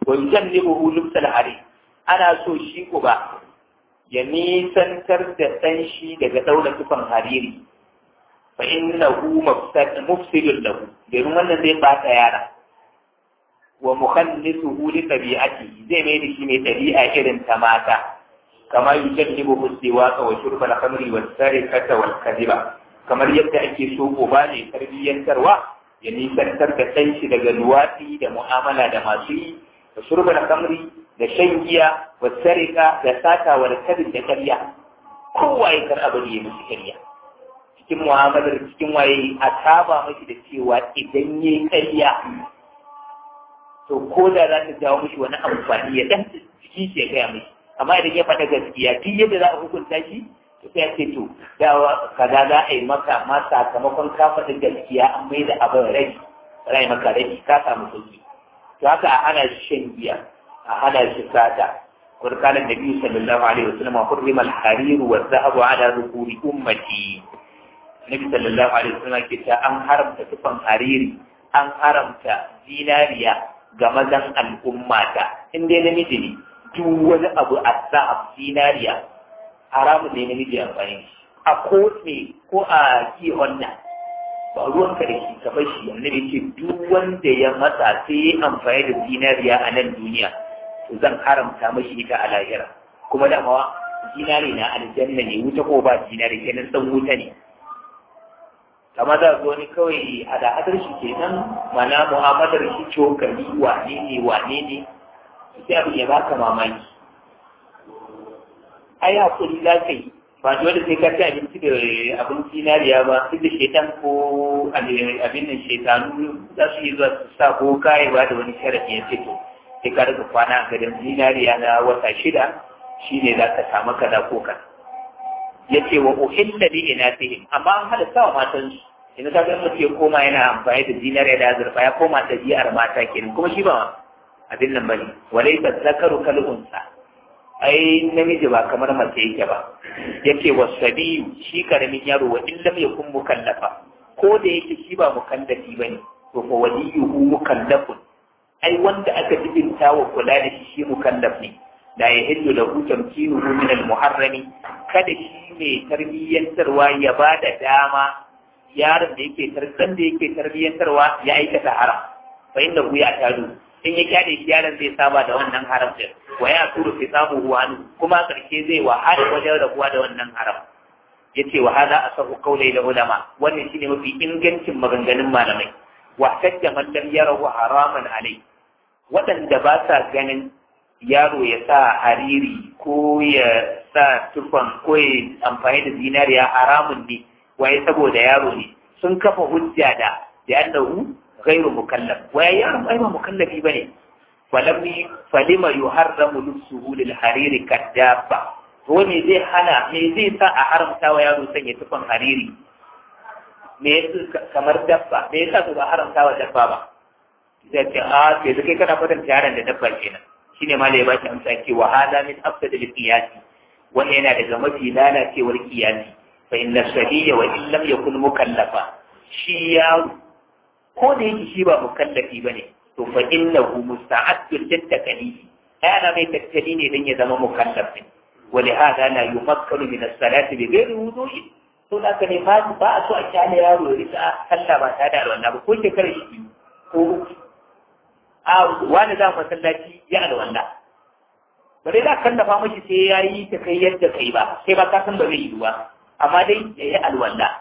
wa yujannibuhu lubsal hari ana so shi ko ba ya nisantar da ɗan shi daga ɗaura tufan hariri fa innahu mufsidun lahu domin wannan zai bata yara wa mukhallisuhu li tabi'ati zai mai da shi mai ɗabi'a irin ta mata kama yujannibu siwaqa wa shurba al-khamri wa sarikata wal kadhiba kamar yadda ake so ba ne tarbiyyantarwa ya nisantar da ɗan shi daga luwaɗi da mu'amala da masu yi da shurba al-khamri da shan giya wa sarika da sata wa kadhib da ƙarya kowa ya kar abu ya musu ƙarya cikin mu'amalar cikin waye a saba mashi da cewa idan yayi ƙarya to ko da za ta jawo mishi wani amfani ya dan ciki shi ya gaya mishi amma idan ya faɗa gaskiya duk yadda za a hukunta shi to sai ce to dawa kaza za a yi maka ma sakamakon ka faɗi gaskiya an mai da abin rai rai maka rai ka samu sauki to haka a hana shi shan giya a hana shi sata وقال النبي صلى الله عليه وسلم حرم الحرير والذهب على ذكور أمتي النبي صلى الله عليه وسلم كتا أن حرمت تفن حريري أن حرمت ديناريا ga mazan al'ummata in dai namiji ne duk wani abu a sa'ab zinariya haramun ne namiji amfani a ko ne ko a ki wannan ba ruwan ka da shi ka bar shi annabi ce duk wanda ya matsa sai ya amfani da zinariya a nan duniya to zan haramta mashi ita a lahira kuma da mawa zinari na aljanna ne wuta ko ba zinari kenan dan wuta ne kama za ga wani kawai hada-hadar shi kenan mana mu'amalar shi cokali wane ne wane ne sai abu ya baka mamaki ai hakuri za ka yi ba dole sai ka ci abinci da abin zinariya ba duk da shaitan ko abin nan shaitanu za su yi zuwa su sa ko kaye ba da wani sharafi ya fito sai ka rika kwana a gadon zinariya na wata shida shine za ka samu kaza ko kaza ya ce wa uhilla li inatihim amma an halatta wa matan su yanzu ta ga mutum ya koma yana amfani da zinariya da azurfa ya koma ɗabi'ar mata kenan kuma shi ba abin nan bane walai ta zakaru kal unsa ai namiji ba kamar mace yake ba yake wasabi shi karamin yaro wa in lam yakun mukallafa ko da yake shi ba mukallafi bane to fa waliyuhu mukallafun ai wanda aka jibinta wa kula da shi shi mukallaf ne la yahillu lahu tamkinuhu min al-muharrami kada shi mai tarbiyyantarwa ya ba da dama yaron da yake tarkan da yake tarbiyyantarwa ya aikata haram fa inda ku ya tadu in ya kyale shi yaron zai saba da wannan haram din wa ya turu fi samu huwanu kuma karshe zai wahala wajen rabuwa da wannan haram yace wa hada asahu qawlai da ulama wannan shine mafi ingancin maganganun malamai wa tajja man lam yarahu haraman alai waɗanda ba sa ganin yaro ya sa hariri ko ya sa tufan ko ya amfani da zinariya haramun ne waye saboda yaro ne sun kafa hujja da da annahu ghairu mukallaf waye yaron ai ba mukallafi bane falam falima yuharramu lubsuhu lil hariri kadaba to me zai hana me zai sa a haramta wa yaro sanya tufan hariri me yasa kamar dabba me yasa ba haramta wa dabba ba sai ce a sai kai kana kwatanta yaron da dabba kenan shine ma da ya baki amsa ce wa hada min afsad al qiyasi wannan yana daga mafi lalacewar qiyasi fa inna sabiya wa in lam yakun mukallafa shi ya ko da yake shi ba mukallafi bane to fa innahu musta'addun lit takalifi ana mai tattali ne dan ya zama mukallaf ne wa li hada la yumakkalu min as-salati bi ghairi wudu'i to da ka ne ba a so a kyale yaro ya rika sallah ba tare da wannan ba ko shekarar shi ko uku a wani za masallaci ya alwala ba dai za ka kallafa mashi sai ya yi ta kai yadda kai ba sai ba ka san ba zai yi ba amma dai ya yi alwala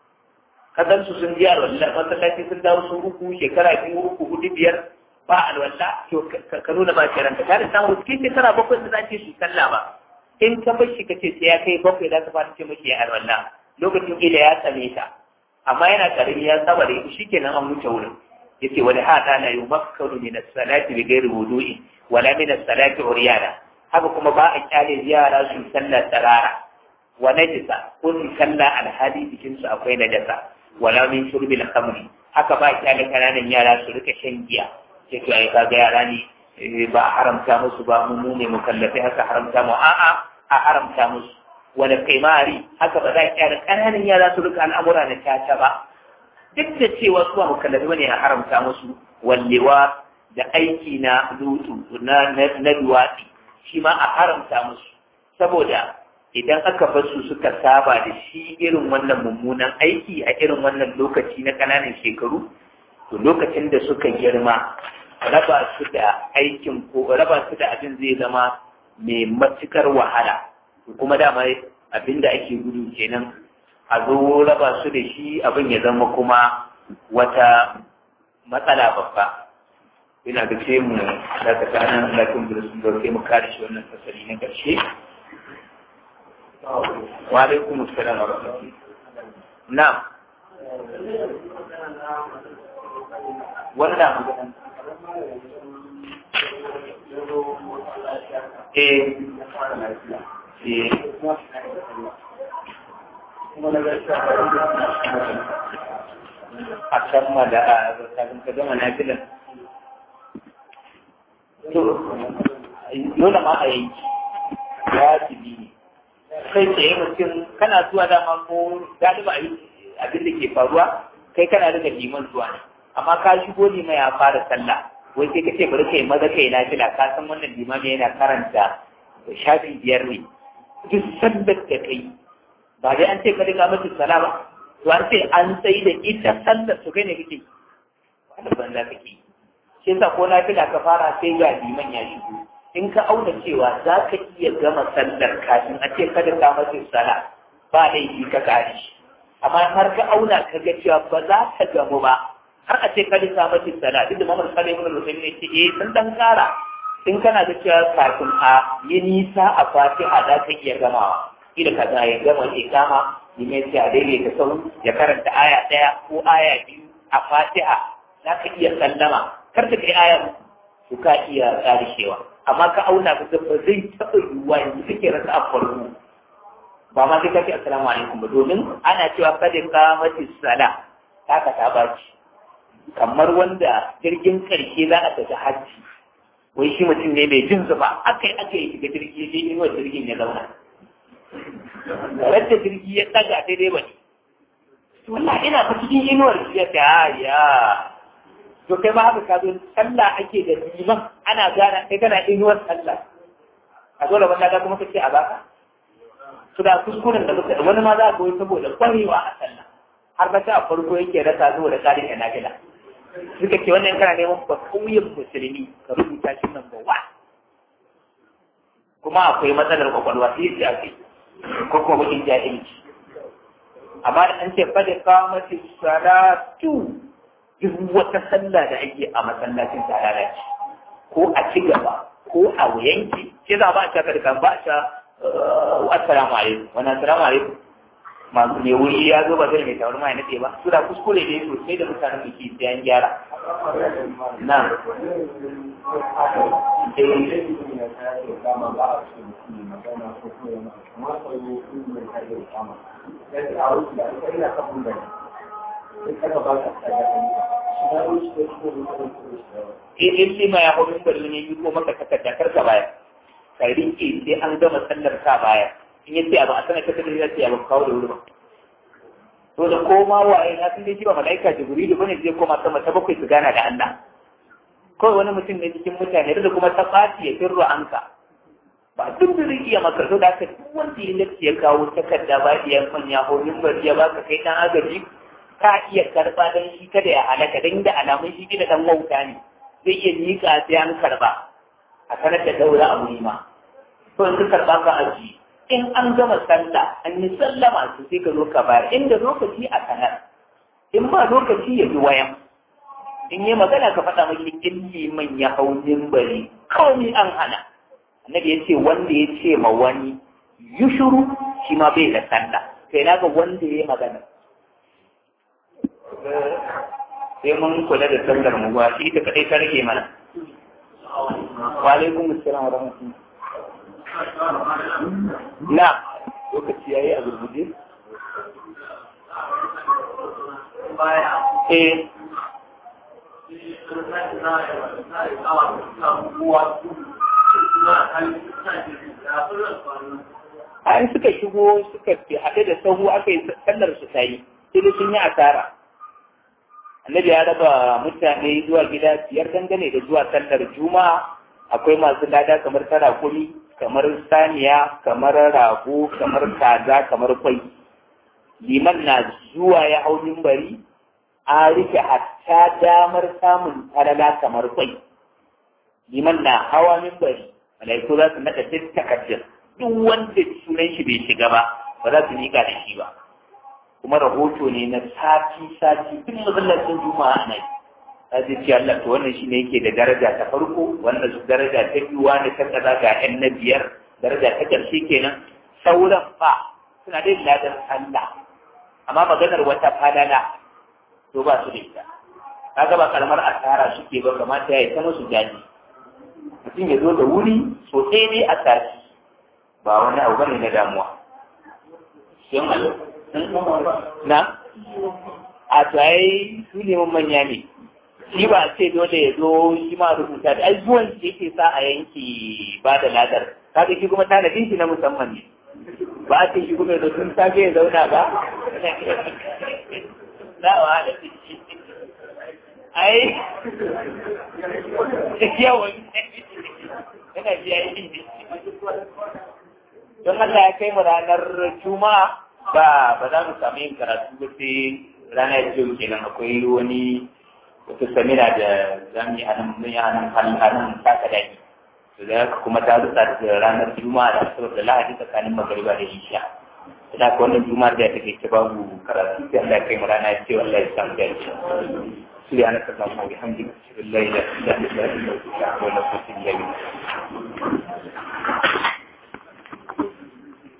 ka san su sun je alwala masallaci sun dawo sun uku shekara biyu uku hudu biyar ba alwala to ka nuna ba shi ranka ta da samu cikin shekara bakwai da za ce su sallah ba in ka bar shi ka ce sai ya kai bakwai za ka fara ce mashi ya alwala lokacin ila ya tsame ta amma yana karami ya saba da shi kenan an wuce wurin yace wani hada la yumakkaru min as-salati bi ghairi wudu'i wala min as-salati uryana haka kuma ba a kyale yara su sallar tarara wa najisa ko su kalla alhali cikin su akwai najasa wala min shurbil khamri haka ba a kyale kananan yara su rika shan giya sai to ai kaga yara ne ba a haramta musu ba mu ne mukallafi haka haramta mu a'a a haramta musu wala kaimari haka ba za a kyale kananan yara su rika al'amura na caca ba duk da cewa su ba mukallafi bane a haramta musu wallewa da aiki na lutu na na duwatsi shi ma a haramta musu saboda idan aka bar su suka saba da shi irin wannan mummunan aiki a irin wannan lokaci na ƙananan shekaru to lokacin da suka girma raba su da aikin ko raba su da abin zai zama mai matukar wahala kuma dama abin da ake gudu kenan a zo raba su da shi abin ya zama kuma wata matsala babba ina ga ce mu daga tsanan lafiyar da sun dauke mu kare shi wannan fasali na ƙarshe wa alaikum assalam wa rahmatullahi na'am wannan eh eh a kammala a kafin ka gama na filan to dole ma a yanki wajibi ne kai tsaye mutum kana zuwa dama ko galiba abin da ke faruwa kai kana daga liman zuwa ne amma ka shigo ne mai ya fara sallah wai sai ka ce bari kai maza kai na fila ka san wannan limami yana karanta shafi biyar ne duk sallar da kai ba dai an ce ka riga mata sala ba to an ce an sai da ita sallar su kai ne kake wanda banza kake shi yasa ko na fila ka fara sai ga liman ya shigo in ka auna cewa za ka iya gama sallar kafin a ce kada ka mata sala ba laifi ka kare shi amma har ka auna ka ga cewa ba za ka gamu ba har a ce kada ka mata sala duk da mamar sala ibn rusayn ne ce eh sun dan kara in kana da cewa kafin a yi nisa a fatiha za ka iya gamawa kila ka za ya gama ikama ni mai ce a daidai ka sau ya karanta aya ɗaya ko aya biyu a fatiha za ka iya sallama kar ka kai aya to ka iya karishewa amma ka auna ka ga ba zai taɓa yiwuwa yanzu kake rasa a farko ba ma sai ka ce assalamu alaikum ba domin ana cewa kada ka mace sala haka ta baci kamar wanda jirgin karshe za a tafi hajji wai shi mutum ne mai jin zuba aka yi aka yi shiga jirgi sai inuwar jirgin ya zauna Ranta jirgi ya tsaga daidai ba ne. Wallah ina fa cikin inuwar ya ta ya. To kai ma haka ka zo sallah ake da liman ana gana kai kana inuwar sallah. A dole wanda ka kuma kace a baka. Su da kuskuren da suka wani ma za ka yi saboda kwarewa a sallah. Har ba a farko yake rasa saboda tsarin da nafila. Suka ce wannan kana neman ba kauyen musulmi ka rubuta shi nan ba wa. Kuma akwai matsalar kwakwalwa sai ya ce ko kuma bakin jahilci amma da an ce fada kamati salatu duk wata sallah da ake a masallacin tarara ce ko a ci gaba ko a yanki ce za ba a shaka da ba a sha assalamu alaikum wani assalamu alaikum masu ne wuri ya zo ba zai mai tawar mai nace ba su da kuskure ne sosai da mutanen da ke sayan gyara na in lima ya hau mimbar ne yi ko maka takarda kar ka baya ka rike sai an gama sallar ka baya in yace abu a sanar ka takarda ya ce abu kawo da wuri ba to da koma waye na sun dai shi ba malaika jibrilu bane zai koma sama ta bakwai su gana da Allah kawai wani mutum ne cikin mutane da kuma ta ɓaci ya firro anka ba duk da zai iya maka so da aka duk wanda ya lafi ya kawo takarda ba ya manya ko mimbar ya baka kai dan agaji ka iya karba dan shi kada ya halaka dan da alamun shi da dan wauta ne zai iya mika sai an karba a sanar da daura a wuri ma to in ka karba ka aji in an gama sallah an yi sallama su sai ka zo ka bayar inda lokaci a sanar in ba lokaci ya bi wayan in yi magana ka faɗa mai in liman ya hau mimbari kawai an hana annabi ya ce wanda ya ce ma wani yi shuru shi ma bai da sallah sai na ga wanda ya yi magana sai mun kula da sallar mu ba shi ta kadai ta rage mana wa alaikum assalam wa rahmatullah na lokaci yayi a gurguje eh an suka shigo suka fi haɗe da sahu aka yi sallar su ta yi sai sun yi asara annabi ya raba mutane zuwa gida biyar dangane da zuwa sallar juma'a akwai masu lada kamar tarakuri kamar saniya kamar rago kamar kaza kamar kwai liman na zuwa ya hau mimbari a rike hatta damar samun falala kamar kwai liman na hawa mimbari malaiku za su naɗa duk takardun duk wanda sunan shi bai shiga ba ba za su miƙa da shi ba kuma rahoto ne na sati sati duk masallacin juma'a ana yi ta ce ce Allah to wannan shine yake da daraja ta farko wannan su daraja ta biyu wani ta kaza ga yan na biyar daraja ta ƙarshe kenan sauran fa suna da ladar Allah amma maganar wata falala to ba su da ita kaga ba karamar asara suke ba kamata ya yi ta musu jaji mutum ya zo da wuri sosai ne a sati ba wani abu bane na damuwa na a tsaye su neman manya ne shi ba a ce dole ya zo shi ma rubuta da ai zuwan shi yake sa a yanki ba da ladar kaga shi kuma tanadin shi na musamman ne ba a ce shi kuma da sun safe ya zauna ba za a wahala shi ai yawan yana biya yi don Allah ya kai mu ranar juma'a ba ba za mu samu yin karatu ba sai rana ya yau kenan akwai wani wata samina da za mu yi a nan mun yi a nan a nan taka daki to da haka kuma ta rutsa da ranar juma'a da asabar da lahadi tsakanin magariba da isha da haka wannan juma'a da ya take ta babu karatu sai Allah ya kai mu rana ya ce wallahi ya samu dace سبحانك اللهم وبحمدك اشهد ان لا اله الا انت استغفرك واتوب اليك